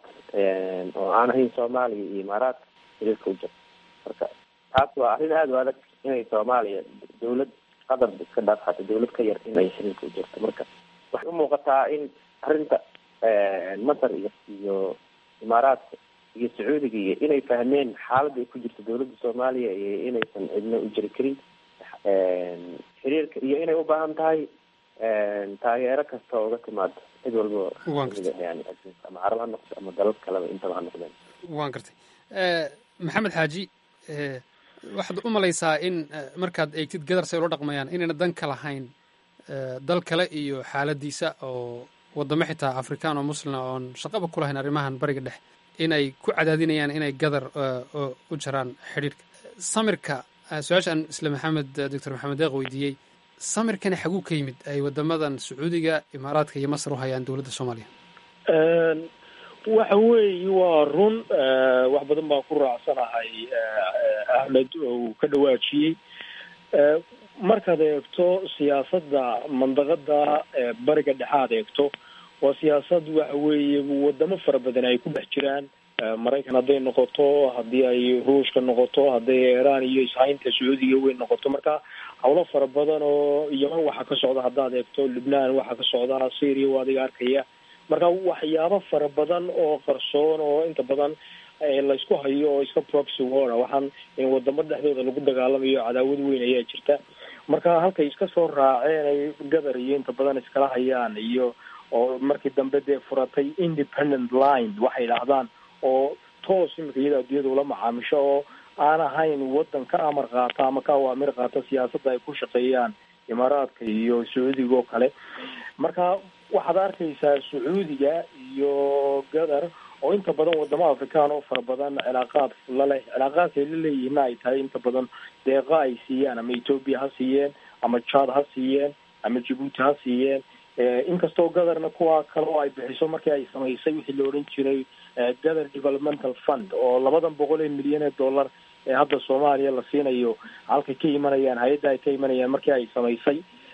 oo aan ahayn soomaaliya iyo imaaraadka xiriirka u jirto marka taas waa arrin aada u adag inay soomaaliya dawlad qatar iska dhaafxato dawlad ka yar inay xiriirka u jirto marka waxay u muuqataa in arrinta masar iyo iyo imaaraadka iyo sacuudiga iyo inay fahmeen xaaladda ay ku jirto dawladda soomaaliya iyo inaysan cidna u jiri karin xiriirka iyo inay u baahan tahay taageero kasta oo uga timaado cid walba yani ama carab ha noqdo ama dalal kaleba intaba ha noqdeen waan gartay maxamed xaaji waxaad u malaysaa in markaad eegtid gadar say ula dhaqmayaan inayna dan ka lahayn dal kale iyo xaaladiisa oo wadamo xitaa afrikaan oo muslima oon shaqaba ku lahayn arrimahan bariga dhex inay ku cadaadinayaan inay gadar u jaraan xidhiirka samirka su-aashaan isle maxamed doctor maxamed deeq weydiiyey samirkani xaguu ka yimid ay wadamadan sacuudiga imaaraadka iyo masar u hayaan dowladda soomaaliya waxa weeye waa run wax badan baan ku raacsanahay ahmed oo uu ka dhawaajiyey markaad eegto siyaasadda mandaqada bariga dhexaad eegto waa siyaasad waxa weeye wadamo fara badan ay ku dhex jiraan maraykan hadday noqoto haddii ay ruushka noqoto hadday iiraan iyo ishaynta sacuudiga weyn noqoto marka howlo fara badan oo yaman waxaa ka socda haddaad eegto lubnaan waxaa ka socda syria waa adiga arkaya marka waxyaabo fara badan oo qarsoon oo inta badan laysku hayo oo iska proxy war waxaan in wadamo dhexdooda lagu dagaalamayo cadaawad weyn ayaa jirta marka halkay iska soo raaceen ay gadar iyo inta badan iskala hayaan iyo oo markii dambe dee furatay independent line waxay idhaahdaan oo toos imika iyada addunyada ula macaamisho oo aan ahayn wadan ka amar qaata ama ka awaamir qaata siyaasadda ay ku shaqeeyaan imaaraadka iyo sacuudiga oo kale marka waxaad arkaysaa sacuudiga iyo gadar oo inta badan wadamo afrikaan oo fara badan cilaaqaad laleh cilaaqaadkay la leeyihiinna ay tahay inta badan deeqa ay siiyaan ama ethoopia ha siiyeen ama chad ha siiyeen ama djibuuti ha siiyeen inkastoo gadarna kuwa kale oo ay bixiso markii ay samaysay wixii la odhan jiray gather developmental fund oo labadan boqol ee milyan ee dollar ee hadda soomaaliya la siinayo halkay ka imanayaan hay-adda ay ka imanayaan markii ay samaysay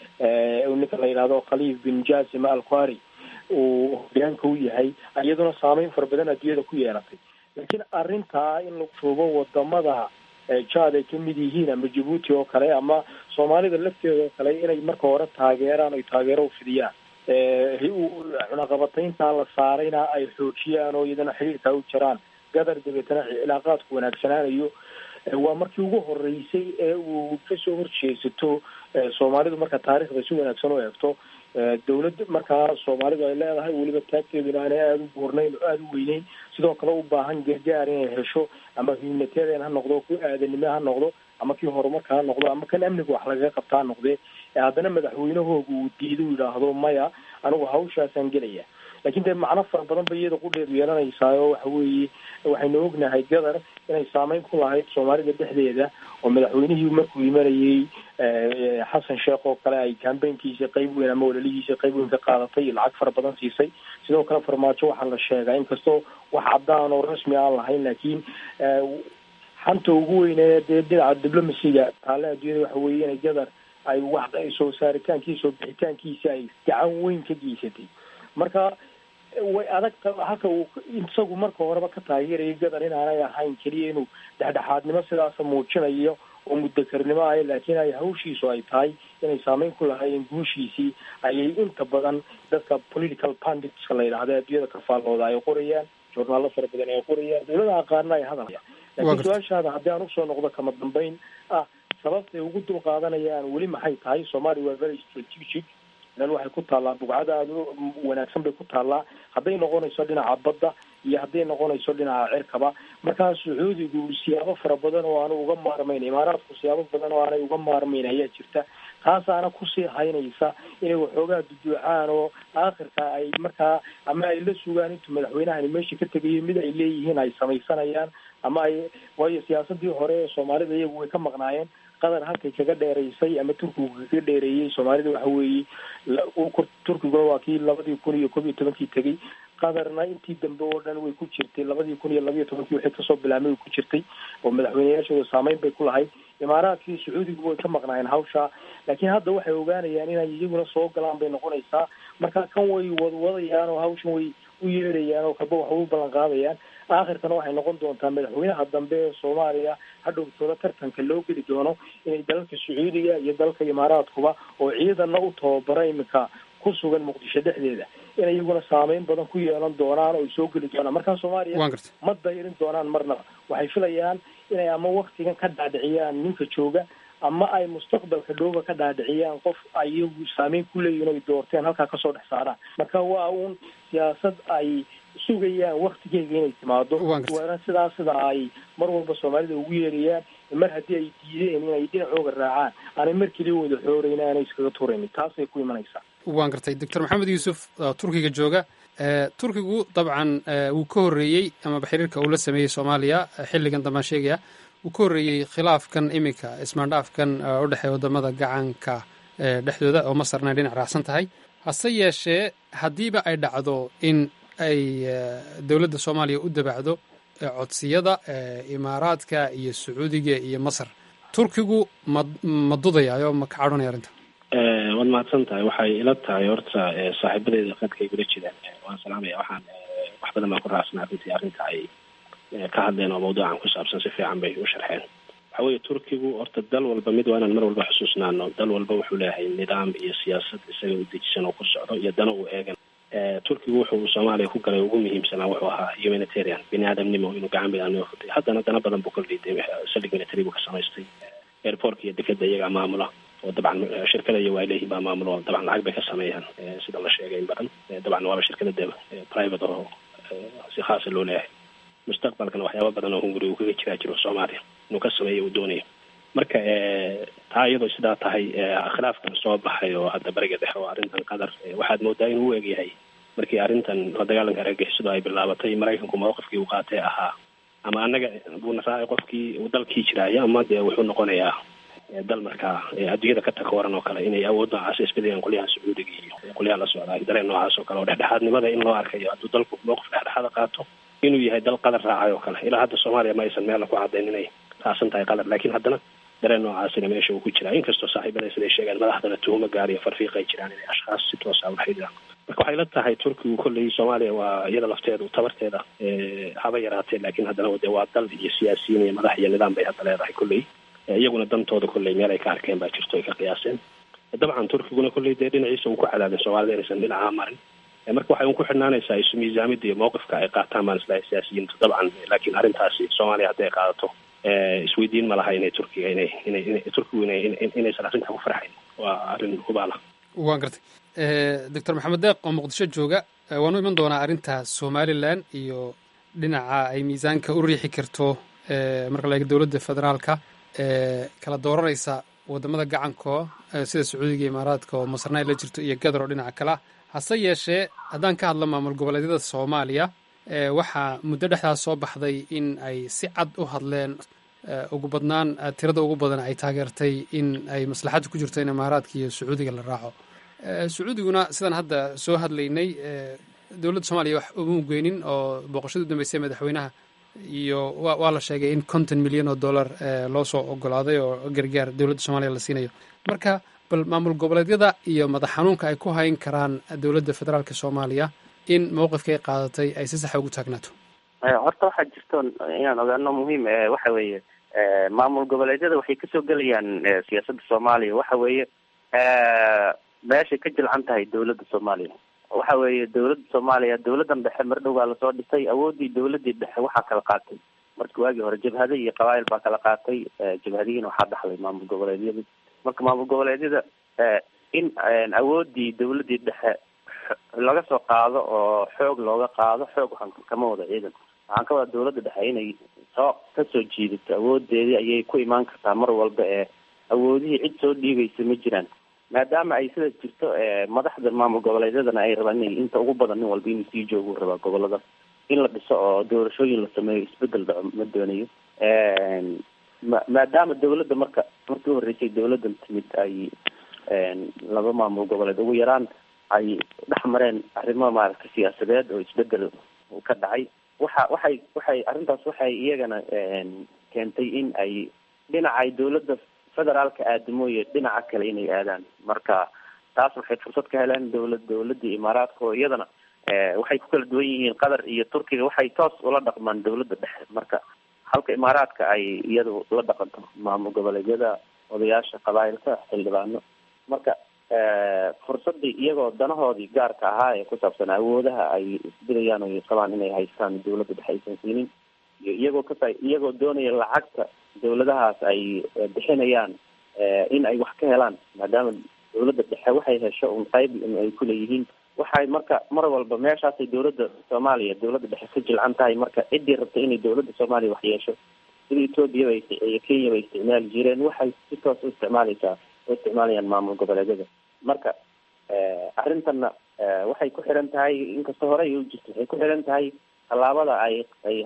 ninka la yidhahdo khaliif bin jasima alqari uu hogaanka u yahay iyaduna saameyn fara badan adduunyada ku yeelatay laakiin arrintaa in lagu shubo wadamada jad ay kamid yihiin ama djibuuti oo kale ama soomaalida lafteeda oo kale inay marka hore taageeraan oy taageero ufidiyaan cunaqabatayntaa la saarayna ay xoojiyaan oo iyadana xiriirkaa u jiraan gadar dabeetana cilaaqaadku wanaagsanaanayo waa markii ugu horeysay ee uu kasoo horjeesato soomaalidu marka taarikhda si wanaagsan u eegto dawladda markaa soomaalidu ay leedahay weliba taagteeduna aanay aada u buurnayn oo aada u weyneyn sidoo kale u baahan gargaar inay hesho ama humanitarian ha noqdo ku aadanimo ha noqdo ama kii horumarka ha noqdo ama kan amniga wax lagaga qabta ha noqdee haddana madaxweynahooga uu diido u yidhaahdo maya anigu hawshaasaan gelaya lakin dee macno fara badan bay iyada qudheedu yeelanaysaa oo waxa weeye waxaynu ognahay gadar inay saameyn ku lahayd soomaalida dhexdeeda oo madaxweynihii markuu imanayey xasan sheekh oo kale ay cambaynkiisa qeyb weyn ama walalihiisa qeyb weyn ka qaadatay lacag fara badan siisay sidoo kale farmaajo waxaa la sheegaa inkastoo wax caddaan oo rasmi aan lahayn laakiin xanta ugu weyne dee dhinaca diblomasiga taale adduunyada waxa weeye inay gadar ay wax soo saaritaankiisa oo bixitaankiisa ay gacan weyn ka geysatay marka way adagta halka uu isagu marka horeba ka taageerayo gadar inaanay ahayn keliya inuu dhexdhexaadnimo sidaasa muujinayo oo mudakarnimo ah laakiin ay hawshiisu ay tahay inay saameyn ku lahaayeen guushiisii ayay inta badan dadka political panditska la yidhahda adduunyada ka faallooda ay qorayaan journaalo fara badan ay qorayaan dawladaha qaarna ay hadalaya laakiin su-aashaada haddii aan usoo noqdo kama dambeyn ah sababtay ugu dul qaadanayaan weli maxay tahay somalia waa very strategic meel waxay ku taallaa bugcada aada u wanaagsan bay ku taallaa hadday noqonayso dhinaca badda iyo hadday noqonayso dhinaca cirkaba markaa sacuudigu siyaabo fara badan oo aanu uga maarmayn imaaraadku siyaabo badan oo aanay uga maarmayn ayaa jirta taasaana kusii haynaysa inay waxoogaa duduucaan oo aakhirka ay markaa ama ay la sugaan intuu madaxweynahani meesha ka tegayo mid ay leeyihiin ay samaysanayaan ama ay waayo siyaasadii hore ee soomaalida iyagu way ka maqnaayeen qatar halkay kaga dheeraysay ama turkigu kaga dheereeyey soomaalida waxa weeye turkiguna waa kii labadii kun iyo kob iyo tobankii tegey qatarna intii dambe oo dhan way ku jirtay labadii kun iyo labiyo tobankii wixii kasoo bilaabmay way ku jirtay oo madaxweyneyaashooda saameyn bay ku lahayd imaaraadkii sacuudigu way ka maqnaayeen hawsha laakiin hadda waxay ogaanayaan inay iyaguna soo galaan bay noqonaysaa marka kan way wadwadayaan oo hawshan way u yeedhayaan oo kalba wax u ballan qaadayaan aakhirkana waxay noqon doontaa madaxweynaha dambe ee soomaaliya hadhowtooda tartanka loo geli doono inay dalalka sacuudiga iyo dalalka imaaraadkuba oo ciidana u tababara iminka ku sugan muqdisho dhexdeeda inay iyaguna saameyn badan ku yeelan doonaan oo ay soo geli doonaan markaa soomaaliya ma dayrin doonaan marnaba waxay filayaan inay ama waktigan ka dhaadhiciyaan ninka jooga ama ay mustaqbalka dhowba ka dhaadhiciyaan qof ay iyagu saameyn ku leeyihin ay doorteen halkaa kasoo dhex saaraan marka waa uun siyaasad ay sugayaan waktigeega inay timaado waana sidaa sida ay mar walba soomaalida ugu yeerayaan mar haddii ay diideen inay dhinacooga raacaan aanay mar keliya wada xooreyn aanay iskaga turaynin taasay ku imanaysaa waan gartay doctor maxamed yuusuf turkiga jooga turkigu dabcan wuu ka horreeyey amaba xiriirka uu la sameeyey soomaaliya xilligan dambaan sheegaya uu ka horreeyey khilaafkan iminka ismaandhaafkan u dhexeeya waddamada gacanka dhexdooda oo masarna dhinac raacsan tahay hase yeeshee haddiiba ay dhacdo in ay dowladda soomaaliya u dabacdo codsiyada imaaraadka iyo sacuudiga iyo masar turkigu ma ma dudayaayo ma ka cadhanaya arrinta waad mahadsan tahay waxay ila tahay horta saaxiibadeeda qadka ay gula jiraan waan salaamaya waxaan wax badan baan ku raacsana runtii arrinta ay ka hadleen oo mawduucan ku saabsan si fiican bay u sharxeen waxa weeye turkigu horta dal walba mid waa inaan mar walba xusuusnaano dal walba wuxuu leeyahay nidaam iyo siyaasad isaga u dejisan oo ku socdo iyo dana uu eegan turkigu wuxuu soomaaliya ku galay ugu muhiimsanaa wuxuu ahaa humanitarian bini aadamnimo inuu gacan bidaagnimo futay haddana dana badan buu kala dhiiday saldhig military buu ka samaystay airportka iyo dekeda iyagaa maamula oo dabcan shirkada iyo waa leeyihin baa maamulo oo dabcan lacag bay ka sameeyaan sida la sheegay in badan dabcan waaba shirkada de private oo si khaasa loo leeyahay mustaqbalkana waxyaaba badan oo hunguri uu kaga jiraa jiro soomaaliya inuu ka sameeyo uu doonayo marka taa iyadoo sidaa tahay khilaafkan soo baxay oo hadda bariga dhexe oo arrintan qatar waxaad moodaa inuu u egyahay markii arrintan la dagaalanka argagixisadu ay bilaabatay maraykanku mawqifkii uu qaatay ahaa ama annaga buuna raacay qofkii uu dalkii jiraayo ama dee wuxuu noqonayaa dal markaa adduunyada ka takooran oo kale inay awood noocaas isbedayaan qolyahan sacuudiga iyo qolyahan la socdaa dareen noocaas oo kale oo dhexdhexaadnimada in loo arkayo hadduu dalku mawqif dhexdhexaada qaato inuu yahay dal qadar raacay oo kale ilaa hadda soomaaliya ma aysan meella ku caddayn inay raacsan tahay qadar laakiin haddana dareen noocaasina meesha uu ku jiraa inkastoo saaxiibada siday sheegaan madaxdana tuhumo gaar iyo farfiiq ay jiraan inay ashkhaas si toosa ula xidhiiraan marka waxay la tahay turkigu kolley soomaaliya waa iyada lafteedu tabarteeda haba yaraatee laakiin haddana de waa dal iyo siyaasiyiin iyo madax iyo nidaam bay hadda leedahay kolley iyaguna dantooda kolley meel ay ka arkeen baa jirto ay ka qiyaaseen dabcan turkiguna kolley dee dhinaciisa uu ku cadaadin soomaalida inaysan dhinacaa marin marka waxay un ku xidhnaanaysaa isu miisaamida iyo mawqifka ay qaataan baan islahay siyaasiyiintu dabcan laakiin arrintaasi soomaaliya hadday qaadato isweydiin ma laha inay turkiga inay inay inay turkigu inay inaysan arrintaa ku farxayn waa arrin hubaala waan gartay doctor maxamed deeq oo muqdisho jooga waanu iman doonaa arrinta somalilan iyo dhinaca ay miisaanka u riixi karto marka la eego dowladda federaalka kala dooranaysa wadamada gacanko sida sacuudiga iyo imaaraadka oo masarna ay la jirto iyo gadar oo dhinaca kale ah hase yeeshee haddaan ka hadlo maamul goboleedyada soomaaliya waxaa muddo dhexdaas soo baxday in ay si cad u hadleen ugu badnaan tirada ugu badan ay taageertay in ay maslaxadda ku jirto in imaaraadka iyo sacuudiga la raaco sacuudiguna sidaan hadda soo hadlaynay dowladda soomaaliya wax uma geynin oo booqashada u dambeysay madaxweynaha iyo waa la sheegay in konton milyan oo dollar loo soo ogolaaday oo gargaar dowladda soomaaliya la siinayo marka bal maamul goboleedyada iyo madax xanuunka ay ku hayn karaan dowladda federaalka soomaaliya in mawqifka ay qaadatay ay si saxa ugu taagnaato horta waxaa jirto inaan ogaano muhiim waxa weeye maamul goboleedyada waxay kasoo gelayaan siyaasadda soomaaliya waxa weeye meeshay ka jilcan tahay dowladda soomaaliya waxa weeye dowladda soomaaliya dowladdan dhexe mar dhow baa lasoo dhisay awooddii dowladdii dhexe waxaa kala qaatay markii waagii hore jabhada iyo qabaayil baa kala qaatay jabhadihiina waxaa dhaxlay maamul goboleedyada marka maamul goboleedyada in awooddii dowladdii dhexe laga soo qaado oo xoog looga qaado xoog waxaan kama wada ciidan waxaan ka wada dowladda dhexe inay soo kasoo jiidato awoodeedii ayay ku imaan kartaa mar walba ee awoodihii cid soo dhiibaysa ma jiraan maadaama ay sidaas jirto madaxda maamul goboleedyadana ay rabaan inay inta ugu badan nin walba inuu sii joogu rabaa gobolada in la dhiso oo doorashooyin la sameeyo isbedel dhaco ma doonayo ma maadaama dowladda marka markii uhoreysay dowladdan timid ay laba maamul goboleed ugu yaraan ay dhex mareen arrimo maaragtay siyaasadeed oo isbedel ka dhacay waxa waxay waxay arrintaas waxay iyagana keentay in ay dhinacay dowladda federaalka aadamooye dhinaca kale inay aadaan marka taas waxay fursad ka heleen dowlad dowladii imaaraadka oo iyadana waxay ku kala duwan yihiin qatar iyo turkiga waxay toos ula dhaqmaan dowladda dhexe marka halka imaaraadka ay iyadu la dhaqanto maamul goboleedyada odayaasha qabaayilka xildhibaano marka fursadii iyagoo danahoodii gaarka ahaa ee ku saabsan awoodaha ay isbidayaan o qabaan inay haystaan dowladda dhexe aysan siinin iyo iyagoo ka iyagoo doonaya lacagta dowladahaas ay bixinayaan in ay wax ka helaan maadaama dowladda dhexe waxay hesho un qayb ay kuleeyihiin waxay marka mar walba meeshaasay dowladda soomaaliya dowladda dhexe ka jilcan tahay marka ciddii rabta inay dowladda soomaaliya wax yeesho sida etoobiya bay iyo kenya bay isticmaali jireen waxay si toos u isticmaaleysaa u isticmaalayaan maamul goboleedyada marka arrintanna waxay ku xiran tahay inkastoo horey u jirto waxay ku xiran tahay tallaabada ay ay hadda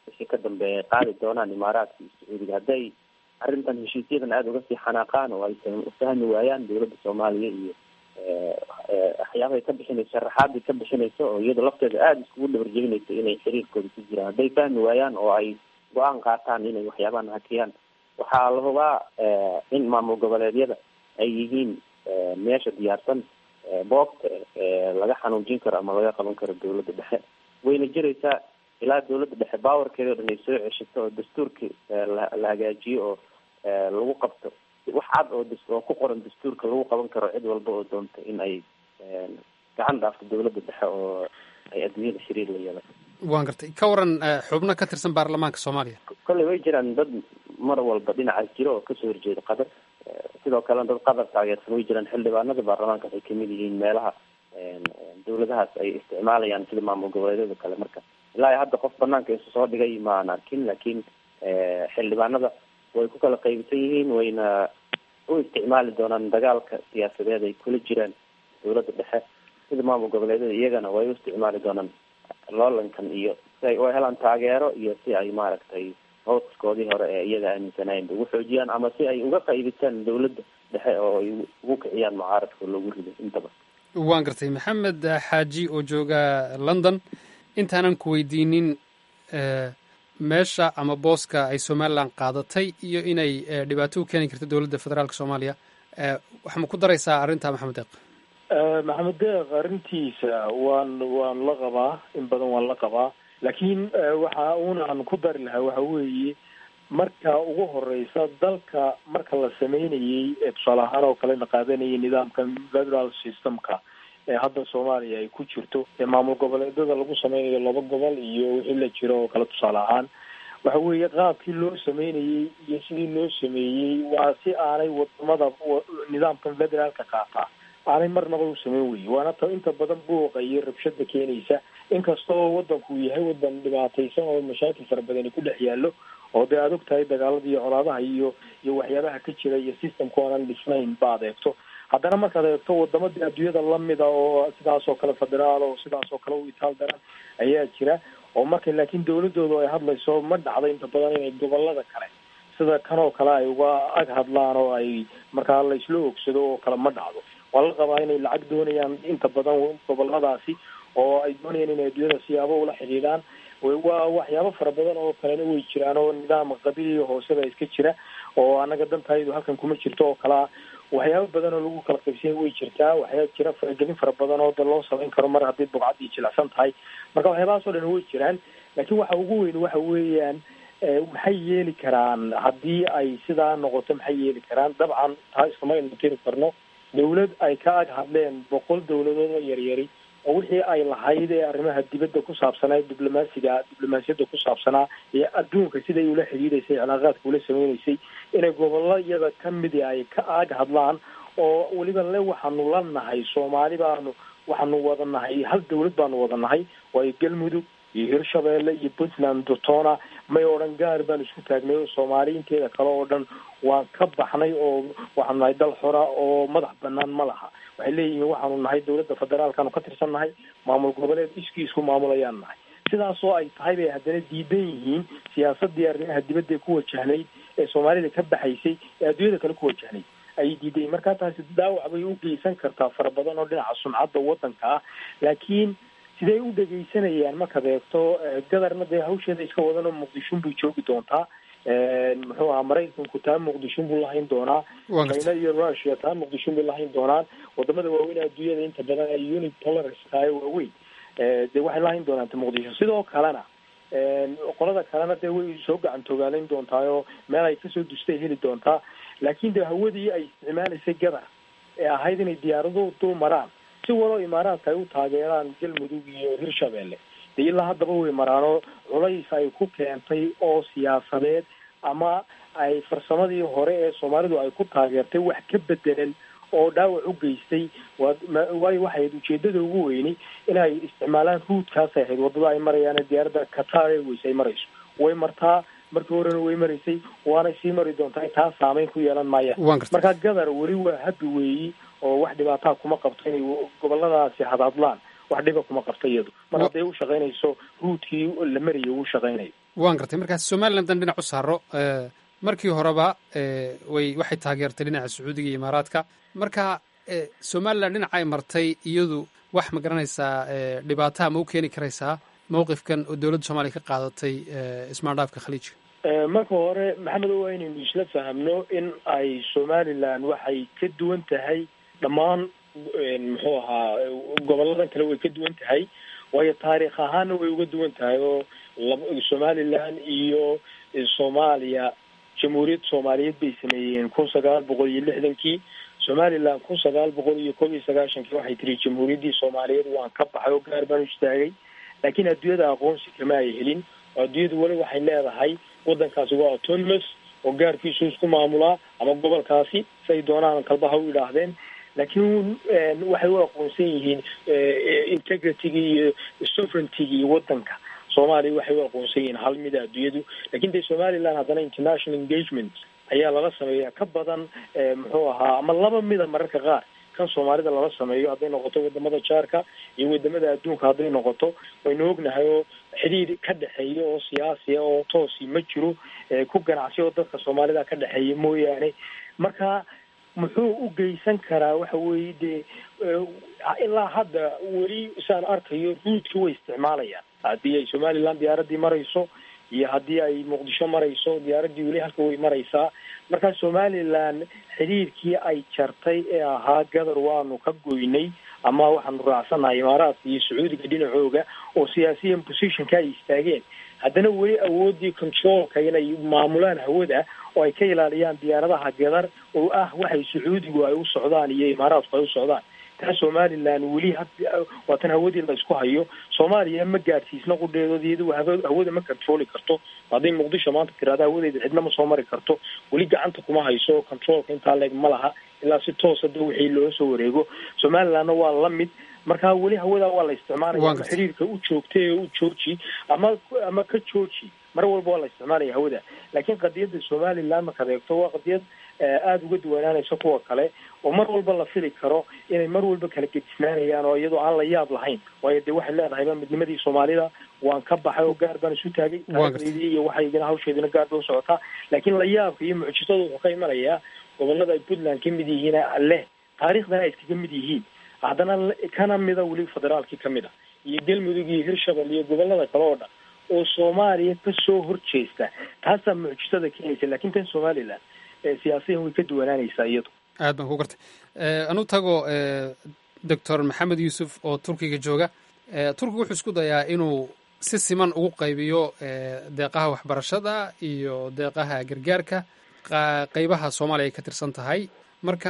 wixii ka dambeeya qaadi doonaan imaaraadka iyo sacuudiga hadday arrintan heshiisyadan aada uga sii xanaaqaan oo ay fahmi waayaan dowladda soomaaliya iyo waxyaabahay ka bixinayso sharaxaadii ka bixinayso oo iyada lafteeda aada iskugu dhabarjebinayso inay xiriirkooda ku jiraan hadday fahmi waayaan oo ay go-aan qaataan inay waxyaabahan hakiyaan waxaa la hubaa in maamul goboleedyada ay yihiin meesha diyaarsan boobta laga xanuujin karo ama laga qaban karo dowladda dhexe wayna jiraysaa ilaa dowladda dhexe baawarkeeda o dhan ay soo ceshato oo dastuurka la hagaajiyo oo lagu qabto wax cad oo oo ku qoran dastuurka lagu qaban karo cid walba oo doonta in ay gacan dhaafto dowladda dhexe oo ay adduunyada xiriir la yeelato waan gartay ka waran xubno ka tirsan baarlamaanka soomaaliya kolley way jiraan dad mar walba dhinacaas jiro oo kasoo horjeeda qatar sidoo kalena dad qatar taageersan way jiraan xildhibaanada baarlamaanka waxay kamid yihiin meelaha dowladahaas ay isticmaalayaan sida maamul goboleedyada kale marka ilaa iyo hadda qof banaanka isu soo dhigay maan arkin laakiin xildhibaanada way ku kala qaybisan yihiin wayna u isticmaali doonaan dagaalka siyaasadeed ay kula jiraan dowladda dhexe sida maamul goboleedyada iyagana way u isticmaali doonaan loolankan iyo si ay u helaan taageero iyo si ay maaragtay hooskoodii hore ee iyaga aaminsanayen ugu xoojiyaan ama si ay uga qaybisaan dowladda dhexe oo ay ugu kiciyaan mucaaradka loogu rido intaba waan gartay maxamed xaaji oo jooga london intaanan ku weydiinin meesha ama booska ay somalilan qaadatay iyo inay dhibaato u keeni karto dowladda federaalk soomaaliya waxaa ma ku daraysaa arrinta maxamed deeq maxamed deeq arrintiisa waan waan la qabaa in badan waan la qabaa laakiin waxa uuna aan ku dari lahaa waxa weeye marka ugu horeysa dalka marka la sameynayey ee tusaale ahaan oo kale la qaadanayay nidaamka federal systemka ee hadda soomaaliya ay ku jirto ee maamul goboleedyada lagu sameynayo laba gobol iyo wixii la jiro oo kale tusaale ahaan waxa weeye qaabkii loo sameynayey iyo sidii loo sameeyey waa si aanay wadamada nidaamkan federaalka qaataa aanay marnaba u sameyn weye waana ta inta badan buuqa iyo rabshada keenaysa inkastoo wadanku yahay wadan dhibaataysan oo mashaakil fara badani ku dhex yaallo oo dee aad og tahay dagaalada iyo colaadaha iyo iyo waxyaabaha ka jira iyo systemka oonan dhisnayn ba adeegto haddana markaad eegto wadamadii adduunyada lamida oo sidaas oo kale federaal oo sidaas oo kale u itaal daran ayaa jira oo marka laakiin dawladooda ay hadlayso ma dhacdo inta badan inay gobolada kale sida kan oo kale ay uga ag hadlaan oo ay markaa laysla ogsado oo kale ma dhacdo waa la qabaa inay lacag doonayaan inta badan goboladaasi oo ay doonayaan inay adduunyada siyaabo ula xidhiidhaan waa waxyaabo fara badan oo kalena way jiraan oo nidaam qabiiliya hooseba iska jira oo anaga dantaydu halkan kuma jirto oo kalea waxyaabo badan oo lagu kala qaybsanya way jirtaa waxyaa jira faragelin fara badan oo da loo samayn karo mar haddii bugcaddii jilicsan tahay marka waxyaabahaas o dhan way jiraan laakiin waxa ugu weyn waxa weeyaan maxay yeeli karaan haddii ay sidaa noqoto maxay yeeli karaan dabcan taa iskama ina tiri karno dawlad ay ka ag hadleen boqol dawladood oo yaryari oo wixii ay lahayd ee arrimaha dibadda ku saabsanaa diblomaasiga diblomaasiyadda ku saabsanaa ee adduunka siday ula xidhiidaysay cilaaqaadka ula sameynaysay inay gobolayada ka midi ay ka ag hadlaan oo weliba le waxaanu la nahay soomaali baanu waxaanu wada nahay hal dawlad baanu wada nahay waayo galmudug iyo hirshabeelle iyo puntland dotona may odhan gaar baan isku taagnay oo soomaali inteeda kale oo dhan waan ka baxnay oo waxaanu nahay dal xora oo madax banaan ma laha waxay leeyihiin waxaanu nahay dawladda federaalkaanu ka tirsan nahay maamul goboleed iskii isku maamulayaan nahay sidaasoo ay tahay bay haddana diidan yihiin siyaasadii arrimaha dibadda ee ku wajahnayd ee soomaalida ka baxaysay ee adduunyada kale ku wajahnayd ayay diidayiin markaa taasi dhaawac bay u geysan kartaa fara badan oo dhinaca sumcadda waddanka ah laakiin siday u dhegaysanayaan markaad eegto gadarna dee hawsheeda iska wadanoo muqdishon bay joogi doontaa muxuu ahaa maraykanku taa muqdishon buu lahayn doonaa china iyo russia taa muqdishon bay lahayn doonaan wadamada waaweyn adduunyada inta badan ay unit tolerance tahay waaweyn dee waxay lahayn doonaan ta muqdisho sidoo kalena qolada kalena dee way soo gacan togaalayn doontaa oo meel ay kasoo dustay heli doontaa laakiin de hawadii ay isticmaalaysay gadar ee ahayd inay diyaaraduhu dul maraan si waloo imaaraadka ay u taageeraan galmudug iyo hirshabeelle de ilaa haddaba way maraanoo culays ay ku keentay oo siyaasadeed ama ay farsamadii hore ee soomaalidu ay ku taageertay wax ka bedelan oo dhaawac u geystay waayo waxay ahayd ujeedada ugu weyni inay isticmaalaan ruudkaasay ahayd waddada ay marayaan diyaaradda qatar airways ay marayso way martaa markii horena way maraysay waanay sii mari doontaa taa saameyn ku yeelan maayaan marka gadar weli waa habi weeyi oo wax dhibaataa kuma qabto inay goboladaasi hadhadlaan wax dhiba kuma qabto iyadu mar hadday u shaqaynayso ruudkii la marayay uu shaqaynayo waan gartay markaas somalilan dan dhinac u saaro markii horeba way waxay taageertay dhinaca sacuudiga iyo imaaraadka marka somalilan dhinaca ay martay iyadu wax ma garanaysaa dhibaataha ma u keeni karaysaa mowqifkan oo dowladda soomaaliya ka qaadatay ismaandhaafka khaliijka marka hore maxamed waa inaynu isla fahamno in ay somalilan waxay ka duwan tahay dhammaan muxuu ahaa goboladan kale way ka duwan tahay waayo taariikh ahaana way uga duwan tahay oo somalilan iyo soomaaliya jamhuuriyadda soomaaliyeed bay sameeyeen kun sagaal boqol iyo lixdankii somalilan kun sagaal boqol iyo kob iyo sagaashankii waxay tiri jamhuuriyaddii soomaaliyeed waan ka baxay oo gaar baan u istaagay laakiin adduunyada aqoonsi kama ay helin oo adduunyadu weli waxay leedahay waddankaasi waa autonomous oo gaarkiisu isku maamulaa ama gobolkaasi siay doonaan kalbaha u idhaahdeen laakiin waxay u aqoonsan yihiin integritygii iyo sovereigntigii waddanka soomaaliya waxay u aqoonsan yihiin hal mida adduunyadu lakin de somaliland haddana international engagement ayaa lala sameeya ka badan muxuu ahaa ama laba mida mararka qaar kan soomaalida lala sameeyo hadday noqoto wadamada jaarka iyo wadamada adduunka hadday noqoto waynu ognahay oo xidhiir ka dhexeeya oo siyaasiya oo toosi ma jiro ku ganacsi oo dadka soomaalida ka dhexeeya mooyaane marka muxuu u geysan karaa waxa weeye dee ilaa hadda weli saan arkayo ruudka way isticmaalayaan haddii ay somaliland diyaaraddii marayso iyo haddii ay muqdisho marayso diyaaraddii weli halka way maraysaa marka somaliland xidhiirkii ay jartay ee ahaa gadar waanu ka goynay ama waxaanu raacsannahay imaaraadka iyo sacuudiga dhinacooga oo siyaasiyan positionka ay istaageen haddana weli awoodii controlka inay maamulaan hawada oo ay ka ilaaliyaan diyaaradaha gadar oo ah waxay sacuudigu ay u socdaan iyo imaaraadku ay u socdaan taa somaliland weli waa tan hawadii la isku hayo soomaaliya ma gaadhsiisna qudheedood iyadu hawada ma controli karto hadday muqdisho maanta tirahda hawadeeda cidna ma soo mari karto weli gacanta kuma hayso controlka intaa leeg ma laha ilaa si toosa da wixii loo soo wareego somalilandna waa la mid marka weli hawadaa waa la isticmaalaya ama xiriirka u joogtay oo u jooji ama ama ka jooji mar walba waa la isticmaalaya hawada laakiin qadiyadda somaliland markaad eegto waa qadiyad aada uga duwanaanaysa kuwa kale oo mar walba la fili karo inay mar walba kala gedisnaanayaan oo iyadoo aan la yaab lahayn waayo dee waxay leedahayba midnimadii soomaalida waan ka baxay oo gaar baan isu taagay taariikhdii iyo waxaygana hawsheedina gaar bay usocotaa laakiin la yaabka iyo mucjisadu wuxuu ka imanayaa gobolada ay puntland ka mid yihiin leh taariikhdana ay iskaga mid yihiin haddana kana mida weli federaalkii ka mid a iyo galmudug iyo hirshabel iyo gobolada kale oo dhan oo soomaaliya kasoo horjeesta taasaa mucjisada keenaysa lakin tan somaliland siyaasiyan way ka duwanaanaysaa iyadu aad baan ku gartay anu tago doctor maxamed yuusuf oo turkiga jooga turkiga wuxuu isku dayaa inuu si siman ugu qaybiyo deeqaha waxbarashada iyo deeqaha gargaarka qeybaha soomaaliya ay ka tirsan tahay marka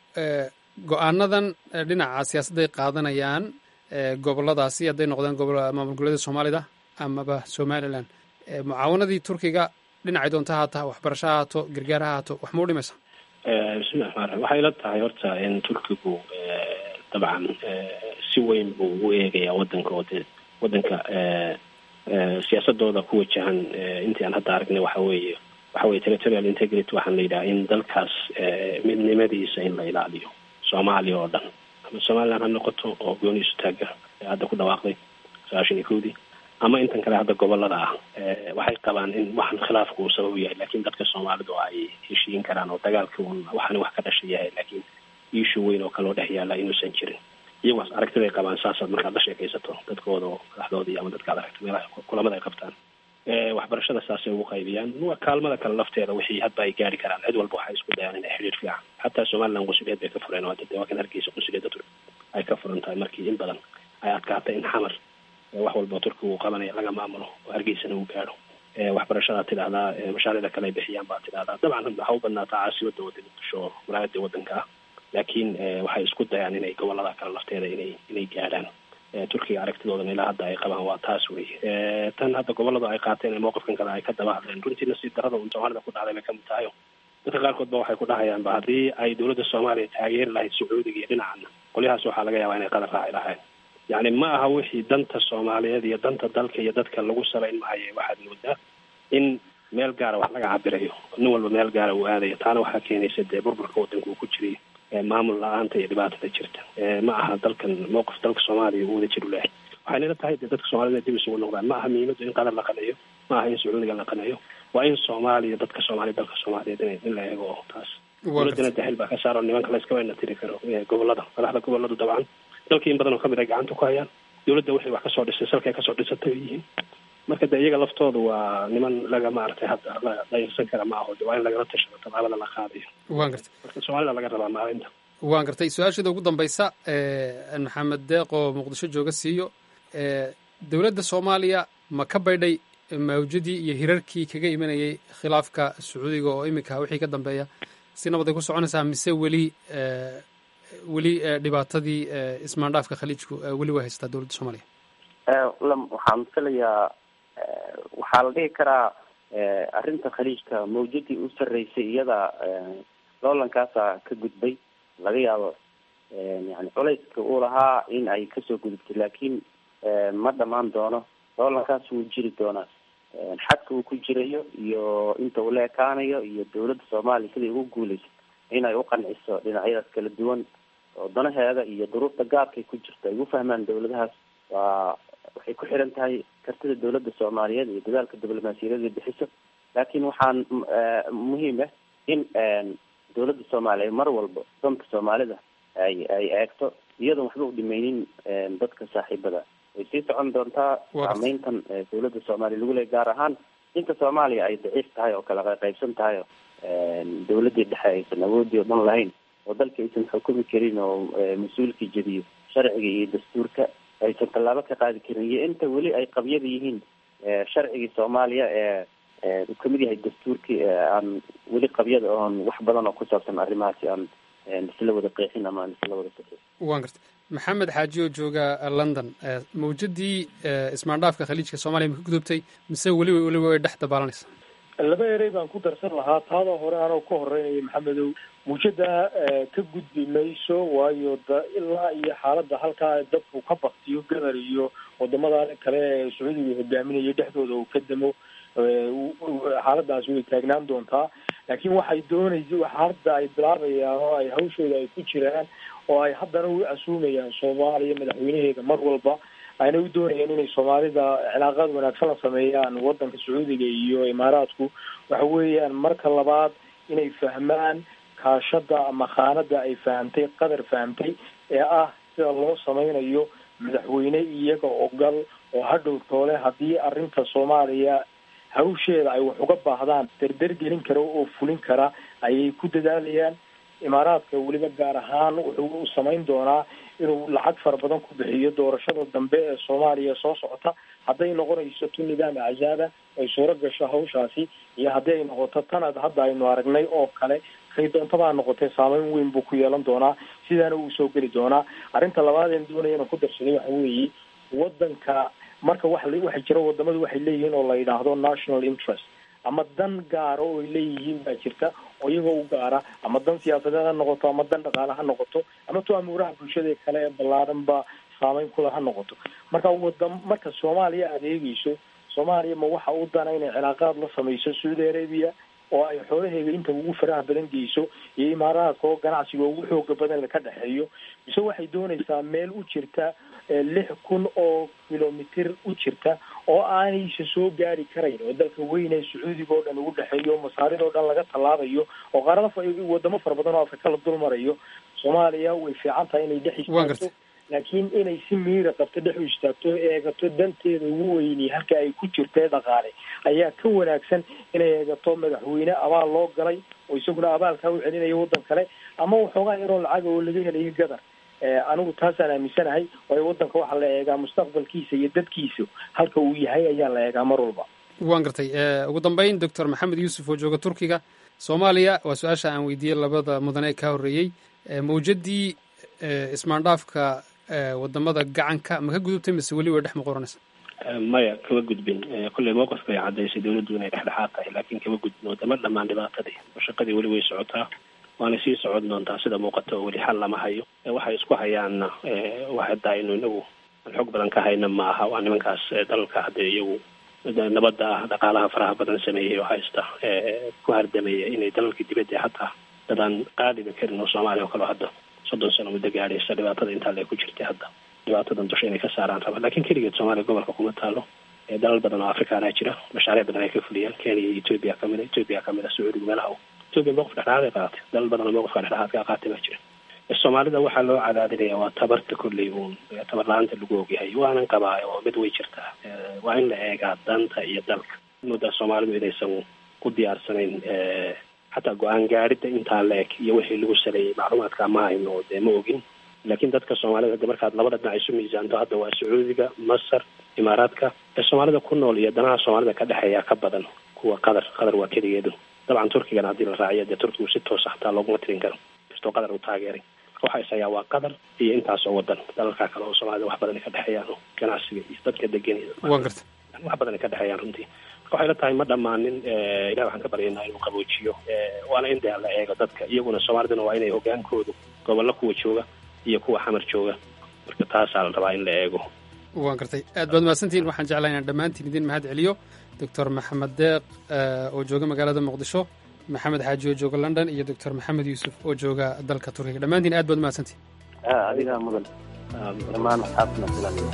go-aanadan dhinaca siyaasadday qaadanayaan goboladaasi hadday noqdaan maamul goboleeda soomaalida amaba somalilan mucaawanadii turkiga dhinacay doonta haata waxbarasho ha haato gargaar ha haato wax mau dhimaysa bismillahi raxmaan raxiim waxay la tahay horta in turkigu dabcan si weyn buu u eegayaa wadanka oo dee wadanka siyaasadooda ku wajahan intii aan hadda aragnay waxa weeye waxa weye territorial integrity waxaan la yidhaha in dalkaas midnimadiisa in la ilaaliyo soomaaliya oo dhan ama somaliland ha noqoto oo gooniisu taaga hadda ku dhawaaqday sagaashan iyo kowdii ama intan kale hadda gobolada ah waxay qabaan in waxan khilaafku uu sabab yahay lakin dadka soomaalidu ay heshiin karaan oo dagaalka un waxani wax ka dhasha yahay lakin iishu weyn oo kale oo dhex yaala inuusan jirin iyagaas aragtiday qabaan saasaad markaad la sheekaysato dadkooda oo madaxdoodii ama dadka ad aragto meelaha kulamada ay qabtaan waxbarashada saasay ugu qaybiyaan kaalmada kale lafteeda wixii hadba ay gaari karaan cid walba waxay isku dayaan inay xiriir fiican xataa somaliland qunsuliyeed bay ka fureen oo hadda dee waa kan hargeysa qunsuliyadda turk ay ka furan tahay markii in badan ay adkaatay in xamar wax walba turkiga uu qabanaya laga maamulo oo hargeysana uu gaadho waxbarashadaad tidhahdaa mashaariicda kale ay bixiyaan baad tidhahdaa dabcan waxa u badnaataa caasimada wada muqdisho walaayada wadanka ah laakiin waxay isku dayaan inay gobolada kale lafteeda inay inay gaadhaan turkiga aragtidoodan ilaa hadda ay qabaan waa taas wey tan hadda gobolada ay qaateen ee mowqifkan kale ay ka daba hadleen runtii nasiib darada un soomaalida ku dhacday bay kamid tahayo dadka qaarkood ba waxay ku dhahayaanba haddii ay dowladda soomaaliya taageeri lahayd sacuudiga iyo dhinacana qolyahaas waxaa laga yaabaa inay qadar raaci lahayd yacni ma aha wixii danta soomaaliyeed iyo danta dalka iyo dadka lagu salayn maayo waxaad moodaa in meel gaara wax laga cabirayo nin walba meel gaara uu aadayo taana waxaa keenaysa dee burburka wadanka uu ku jiray maamul la-aanta iyo dhibaatada jirta ma aha dalkan mowqif dalka soomaaliya uu wada jiru lehay waxay nila tahay dee dadka soomaalida dib isugu noqdaan ma aha muhiimadu in qadar la qadayo maaha in sacuudiga la qaneeyo waa in soomaaliya dadka soomaaliya dalka soomaaliyeed in in la eego taas dowladana daxil baa ka saaro nimanka la iskama ina tiri karo gobolada madaxda goboladu dabcan dalka in badan oo kamid ay gacanta ku hayaan dowladda waxay wax kasoo dhisay salkay kasoo dhisatay ay yihiin marka de iyaga laftooda waa niman laga maaragtay hadda la dayarsan kara ma aho de waa in lagala tashado tallaabada la qaadayo waan gartay marka soomaalida laga rabaa maalinta waan gartay su-aasheeda ugu dambaysa maxamed deeq oo muqdisho jooga siiyo dowladda soomaaliya ma ka baydhay mawjadii iyo hirarkii kaga imanayay khilaafka sacuudiga oo iminka wixii ka dambeeya si nabad ay ku soconaysaa mise weli weli dhibaatadii ismaandhaafka khaliijku weli way haystaa dowladda soomaaliya waxaan filayaa waxaa la dhihi karaa arrinta khaliijka mawjadii u sarreysay iyada loolankaasa ka gudbay laga yaabo yani culayska uu lahaa in ay kasoo gudubtay laakiin ma dhamaan doono loolankaas wuu jiri doonaa xadka uu ku jirayo iyo inta uu la ekaanayo iyo dowladda soomaaliya siday ugu guuleysa inay u qanciso dhinacyadaas kala duwan oo danaheeda iyo duruufta gaarkay ku jirto ay u fahmaan dowladahaas waa waxay ku xiran tahay kartida dowladda soomaaliyeed iyo dadaalka diblomaasiyadeed ay bixiso laakiin waxaan muhiim ah in dowladda soomaaliya mar walba danka soomaalida ay ay eegto iyadoon waxba u dhimeynin dadka saaxiibada way sii socon doontaa saameyntan dowladda soomaaliya lagu leey gaar ahaan inta soomaaliya ay daciif tahay oo kala qaybsan tahay oo dowladdii dhexe aysan awoodii o dhan lahayn oo dalka aysan xukumi karin oo mas-uulkii jediyo sharciga iyo dastuurka aysan tallaabo ka qaadi karin iyo inta weli ay qabyada yihiin sharcigii soomaaliya ee uu kamid yahay dastuurkii aan weli qabyada oon wax badan oo ku saabsan arrimahaasi aan isla wada qeexin ama aan isla wada saxin waan gartay maxamed xaaji oo jooga london mawjadii ismaandhaafka khaliijka soomaliya ma ka gudubtay mise weliba weliba way dhex dabaalanaysa laba erey baan ku darsan lahaa taada hore anoo ka horeynaya maxamedow muujada ka gudbi mayso waayo da ilaa iyo xaaladda halkaa dadku ka baktiyo gadar iyo wadamada kale ee sacuudiga hogaaminaya dhexdooda uu ka damo xaaladaasi way taagnaan doontaa laakiin waxay doonaysa waxa hadda ay bilaabayaan oo ay hawshooda ay ku jiraan oo ay haddana u casuumayaan soomaaliya madaxweynaheeda mar walba ayna u doonayaan inay soomaalida cilaaqaad wanaagsan la sameeyaan wadanka sacuudiga iyo imaaraadku waxa weeyaan marka labaad inay fahmaan kaashada ama khaanada ay fahamtay qadar fahamtay ee ah sida loo sameynayo madaxweyne iyaga ogal oo hadhow toole haddii arrinta soomaaliya hawsheeda ay wax uga baahdaan derder gelin kara oo fulin kara ayay ku dadaalayaan imaaraadka weliba gaar ahaan wuxuu u samayn doonaa inuu lacag fara badan ku bixiyo doorashada dambe ee soomaaliya soo socota hadday noqonayso tu nidaam axzaaba ay suuro gasho hawshaasi iyo haddii ay noqoto tanad hadda aynu aragnay oo kale kay doontabaa noqotee saameyn weyn buu ku yeelan doonaa sidaana uu soo geli doonaa arrinta labaad een doonaya inaan ku darsaday waxa weeye wadanka marka wa waxa jira wadamadu waxay leeyihiin oo la yidhaahdo national interest ama dan gaara oo ay leeyihiin baa jirta oo iyagoo u gaara ama dan siyaasadeed ha noqoto ama dan dhaqaale ha noqoto ama tu amuuraha bulshada kale ee ballaaran ba saameyn kula ha noqoto marka wadam marka soomaaliya aada eegeyso soomaaliya ma waxa u dana inay cilaaqaad la sameyso saudi arabia oo ay xoolaheega inta ugu faraha badan geyso iyo imaaraadka oo ganacsiga ugu xooga badan ka dhexeeyo mise waxay doonaysaa meel u jirta lix kun oo kilomitir u jirta oo aanaysa soo gaari karayn oo dalka weyne sacuudiga oo dhan ugu dhexeeyo masaarid oo dhan laga tallaabayo oo qaarada wadamo fara badan oo afrika la dul marayo soomaaliya way fiican tahay inay dhex istaagto laakiin inay si miira qabto dhex u istaagto eegato danteeda ugu weyni halka ay ku jirtee dhaqaale ayaa ka wanaagsan inay eegato madaxweyne abaal loo galay oo isaguna abaalkaa u celinayo waddan kale ama waxoogaa yaroo lacaga oo laga helayo gadar anigu taasaan aaminsanahay waayo waddanka waxaa la eegaa mustaqbalkiisa iyo dadkiisa halka uu yahay ayaa la eegaa mar walba waan gartay ugu dambeyn doctor maxamed yuusuf oo jooga turkiga soomaaliya waa su-aasha aan weydiiyey labada mudane ee kaa horreeyey mawjadii ismaandhaafka wadamada gacanka ma ka gudubtay mise weli way dhex maqoranaysa maya kama gudbin kolley mowqifka ay caddaysay dawladdu inay dhexdhexaad tahay laakiin kama gudbin wadama dhammaan dhibaatadii oo shaqadii weli way socotaa waana sii socon doontaa sida muuqata oo weli xal lama hayo waxay isku hayaanna wax hadda aynu inagu aan xog badan ka hayna ma aha waa nimankaas dalalka haddee iyagu nabadda ah dhaqaalaha faraha badan sameeyey oo haysta ku hardamaya inay dalalkii dibadda hataa dadaan qaadiba karin oo soomaaliya oo kaleo hadda soddon sano muddo gaadhaysa dhibaatada intaa le ku jirtay hadda dhibaatadan dusha inay ka saaraan raba lakin keligeed soomaaliya gobolka kuma taalo dalal badan oo afrikaana jira mashaariic badan ay ka fuliyaan kenya iyo ethoopia kamid a ethoopia kamid a sacuudiga meelaha ethoopia mowqif dhexdhexaad ay qaadatay dalal badan oo mowqifka dhexdhexaadka qaatay baa jira soomaalida waxaa loo cadaadinaya waa tabarta kolley uun tabar la-aanta lagu ogyahay waanan qabaa oo mid way jirtaa waa in la eegaa danta iyo dalka muddaa soomaalidu inaysan ku diyaarsanayn xataa go-aan gaadhidda intaa la eg iyo wixii lagu saleeyey macluumaadka ma hayno dee ma ogin laakiin dadka soomaalida de markaad labada dhinac isu miisaanto hadda waa sacuudiga masar imaaraadka ee soomaalida ku nool iyo danaha soomaalida ka dhexeeya ka badan kuwa qatar qatar waa keligeedu dabcan turkigana haddii la raaciyo dee turkigu si toos xataa looguma tirin karo kastoo qatar uu taageeray waxa isayaa waa qatar iyo intaasoo wadan dalalkaa kale oo soomaalida wax badan ay ka dhexeeyaan oo ganacsiga iyo dadka degan iyo wax badan ay ka dhexeeyaan runtii waxay la tahay ma dhammaanin ilahi waxaan ka baryaynaa inuu qaboojiyo waana in dee la eego dadka iyaguna soomaaliduna waa inay hogaankoodu gobollo kuwa jooga iyo kuwa xamar jooga marka taasaa la rabaa in la eego waan gartay aad baad mahadsantihiin waxaan jeclaa inaan dhammaantiin idin mahad celiyo doctor maxamed deeq oo jooga magaalada muqdisho maxamed xaaji oo jooga london iyo doctor maxamed yuusuf oo jooga dalka turkiga dhammaantiin aad baad mahadsantihin adigaa mudan dhammaan asxaabtana filan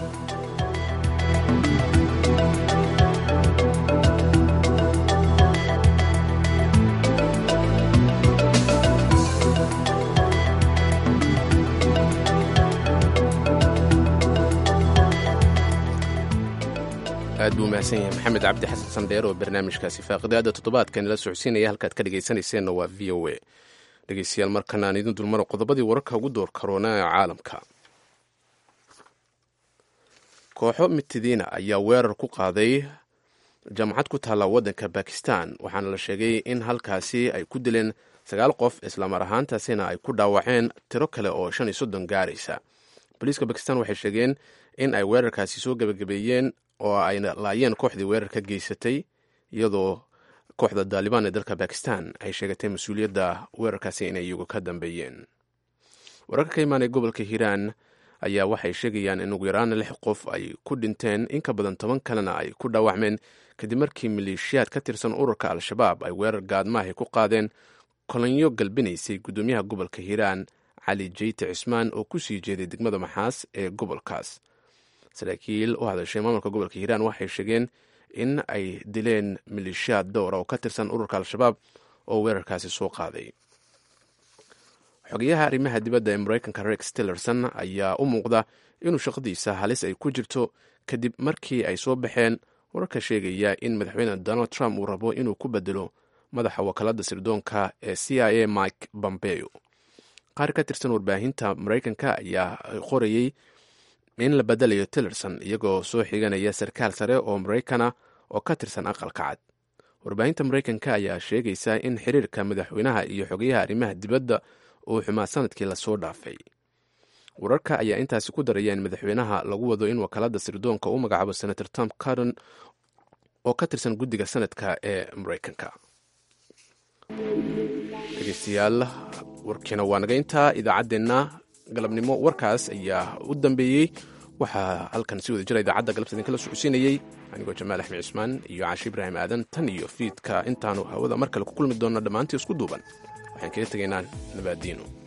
aad buu mahadsan yahay maxamed cabdi xasan sandheer oo barnaamijkaasi faaqidaada toddobaadkan la socodsiinaya halkaad ka dhegaysanayseena waa v o a dhegeystayaal markan aan idin dulmaro qodobadii wararka ugu door karoona ee caalamka kooxo mitidiina ayaa weerar ku qaaday jaamacad ku taalla waddanka bakistan waxaana la sheegay in halkaasi ay ku dileen sagaal qof islamar ahaantaasina ay ku dhaawaceen tiro kale oo shan iyo soddon gaaraysa booliiska bakistan waxay sheegeen in ay weerarkaasi soo gebagabeeyeen oo ay laayeen kooxdii weerar ka geysatay iyadoo kooxda daalibaan ee dalka bakistan ay sheegatay mas-uuliyadda weerarkaasi inay iyagu ka dambeeyeen wararka ka imaanaya gobolka hiiraan ayaa waxay sheegayaan in ugu yaraan lix qof ay ku dhinteen in ka badan toban kalena ay ku dhaawacmeen kadib markii maleeshiyaad ka tirsan ururka al-shabaab ay weerar gaadmaahay ku qaadeen kolonyo galbinaysay guddoomiyaha gobolka hiiraan cali jeyte cismaan oo ku sii jeeday degmada maxaas ee gobolkaas saraakiil u hadashay maamulka gobolka hiiraan waxay sheegeen in ay dileen maleeshiyaad dowra oo ka tirsan ururka al-shabaab oo weerarkaasi soo qaaday xogayaha arrimaha dibadda ee mareykanka rex tillerson ayaa u muuqda inuu shaqadiisa halis ay ku jirto kadib markii ay soo baxeen wararka sheegaya in madaxweyne donald trump uu rabo inuu ku bedelo madaxa wakaalada sirdoonka ee c i a mike bombeo qaar ka tirsan warbaahinta mareykanka ayaa qorayey in la bedelayo tillerson iyagoo soo xiganaya sarkaal sare oo maraykana oo ka tirsan aqalka cad warbaahinta mareykanka ayaa sheegaysa in xiriirka madaxweynaha iyo xogayaha arrimaha dibadda uu xumaa sanadkii lasoo dhaafay wararka ayaa intaasi ku daraya in madaxweynaha lagu wado in wakaalada sirdoonka u magacaabo senator tom cardon oo ka tirsan guddiga sanadka ee mareykanka dhegeystayaal warkiina waa naga intaa idaacaddeenna galabnimo warkaas ayaa u dambeeyey waxaa halkan si wada jira idaacadda galabta idinkala socodsiinayey anigoo jamaal axmed cismaan iyo caashi ibraahim aadan tan iyo fiidka intaanu hawada mar kale ku kulmi doonna dhammaantii isku duuban waxaan kaga tegaynaa nabaadiino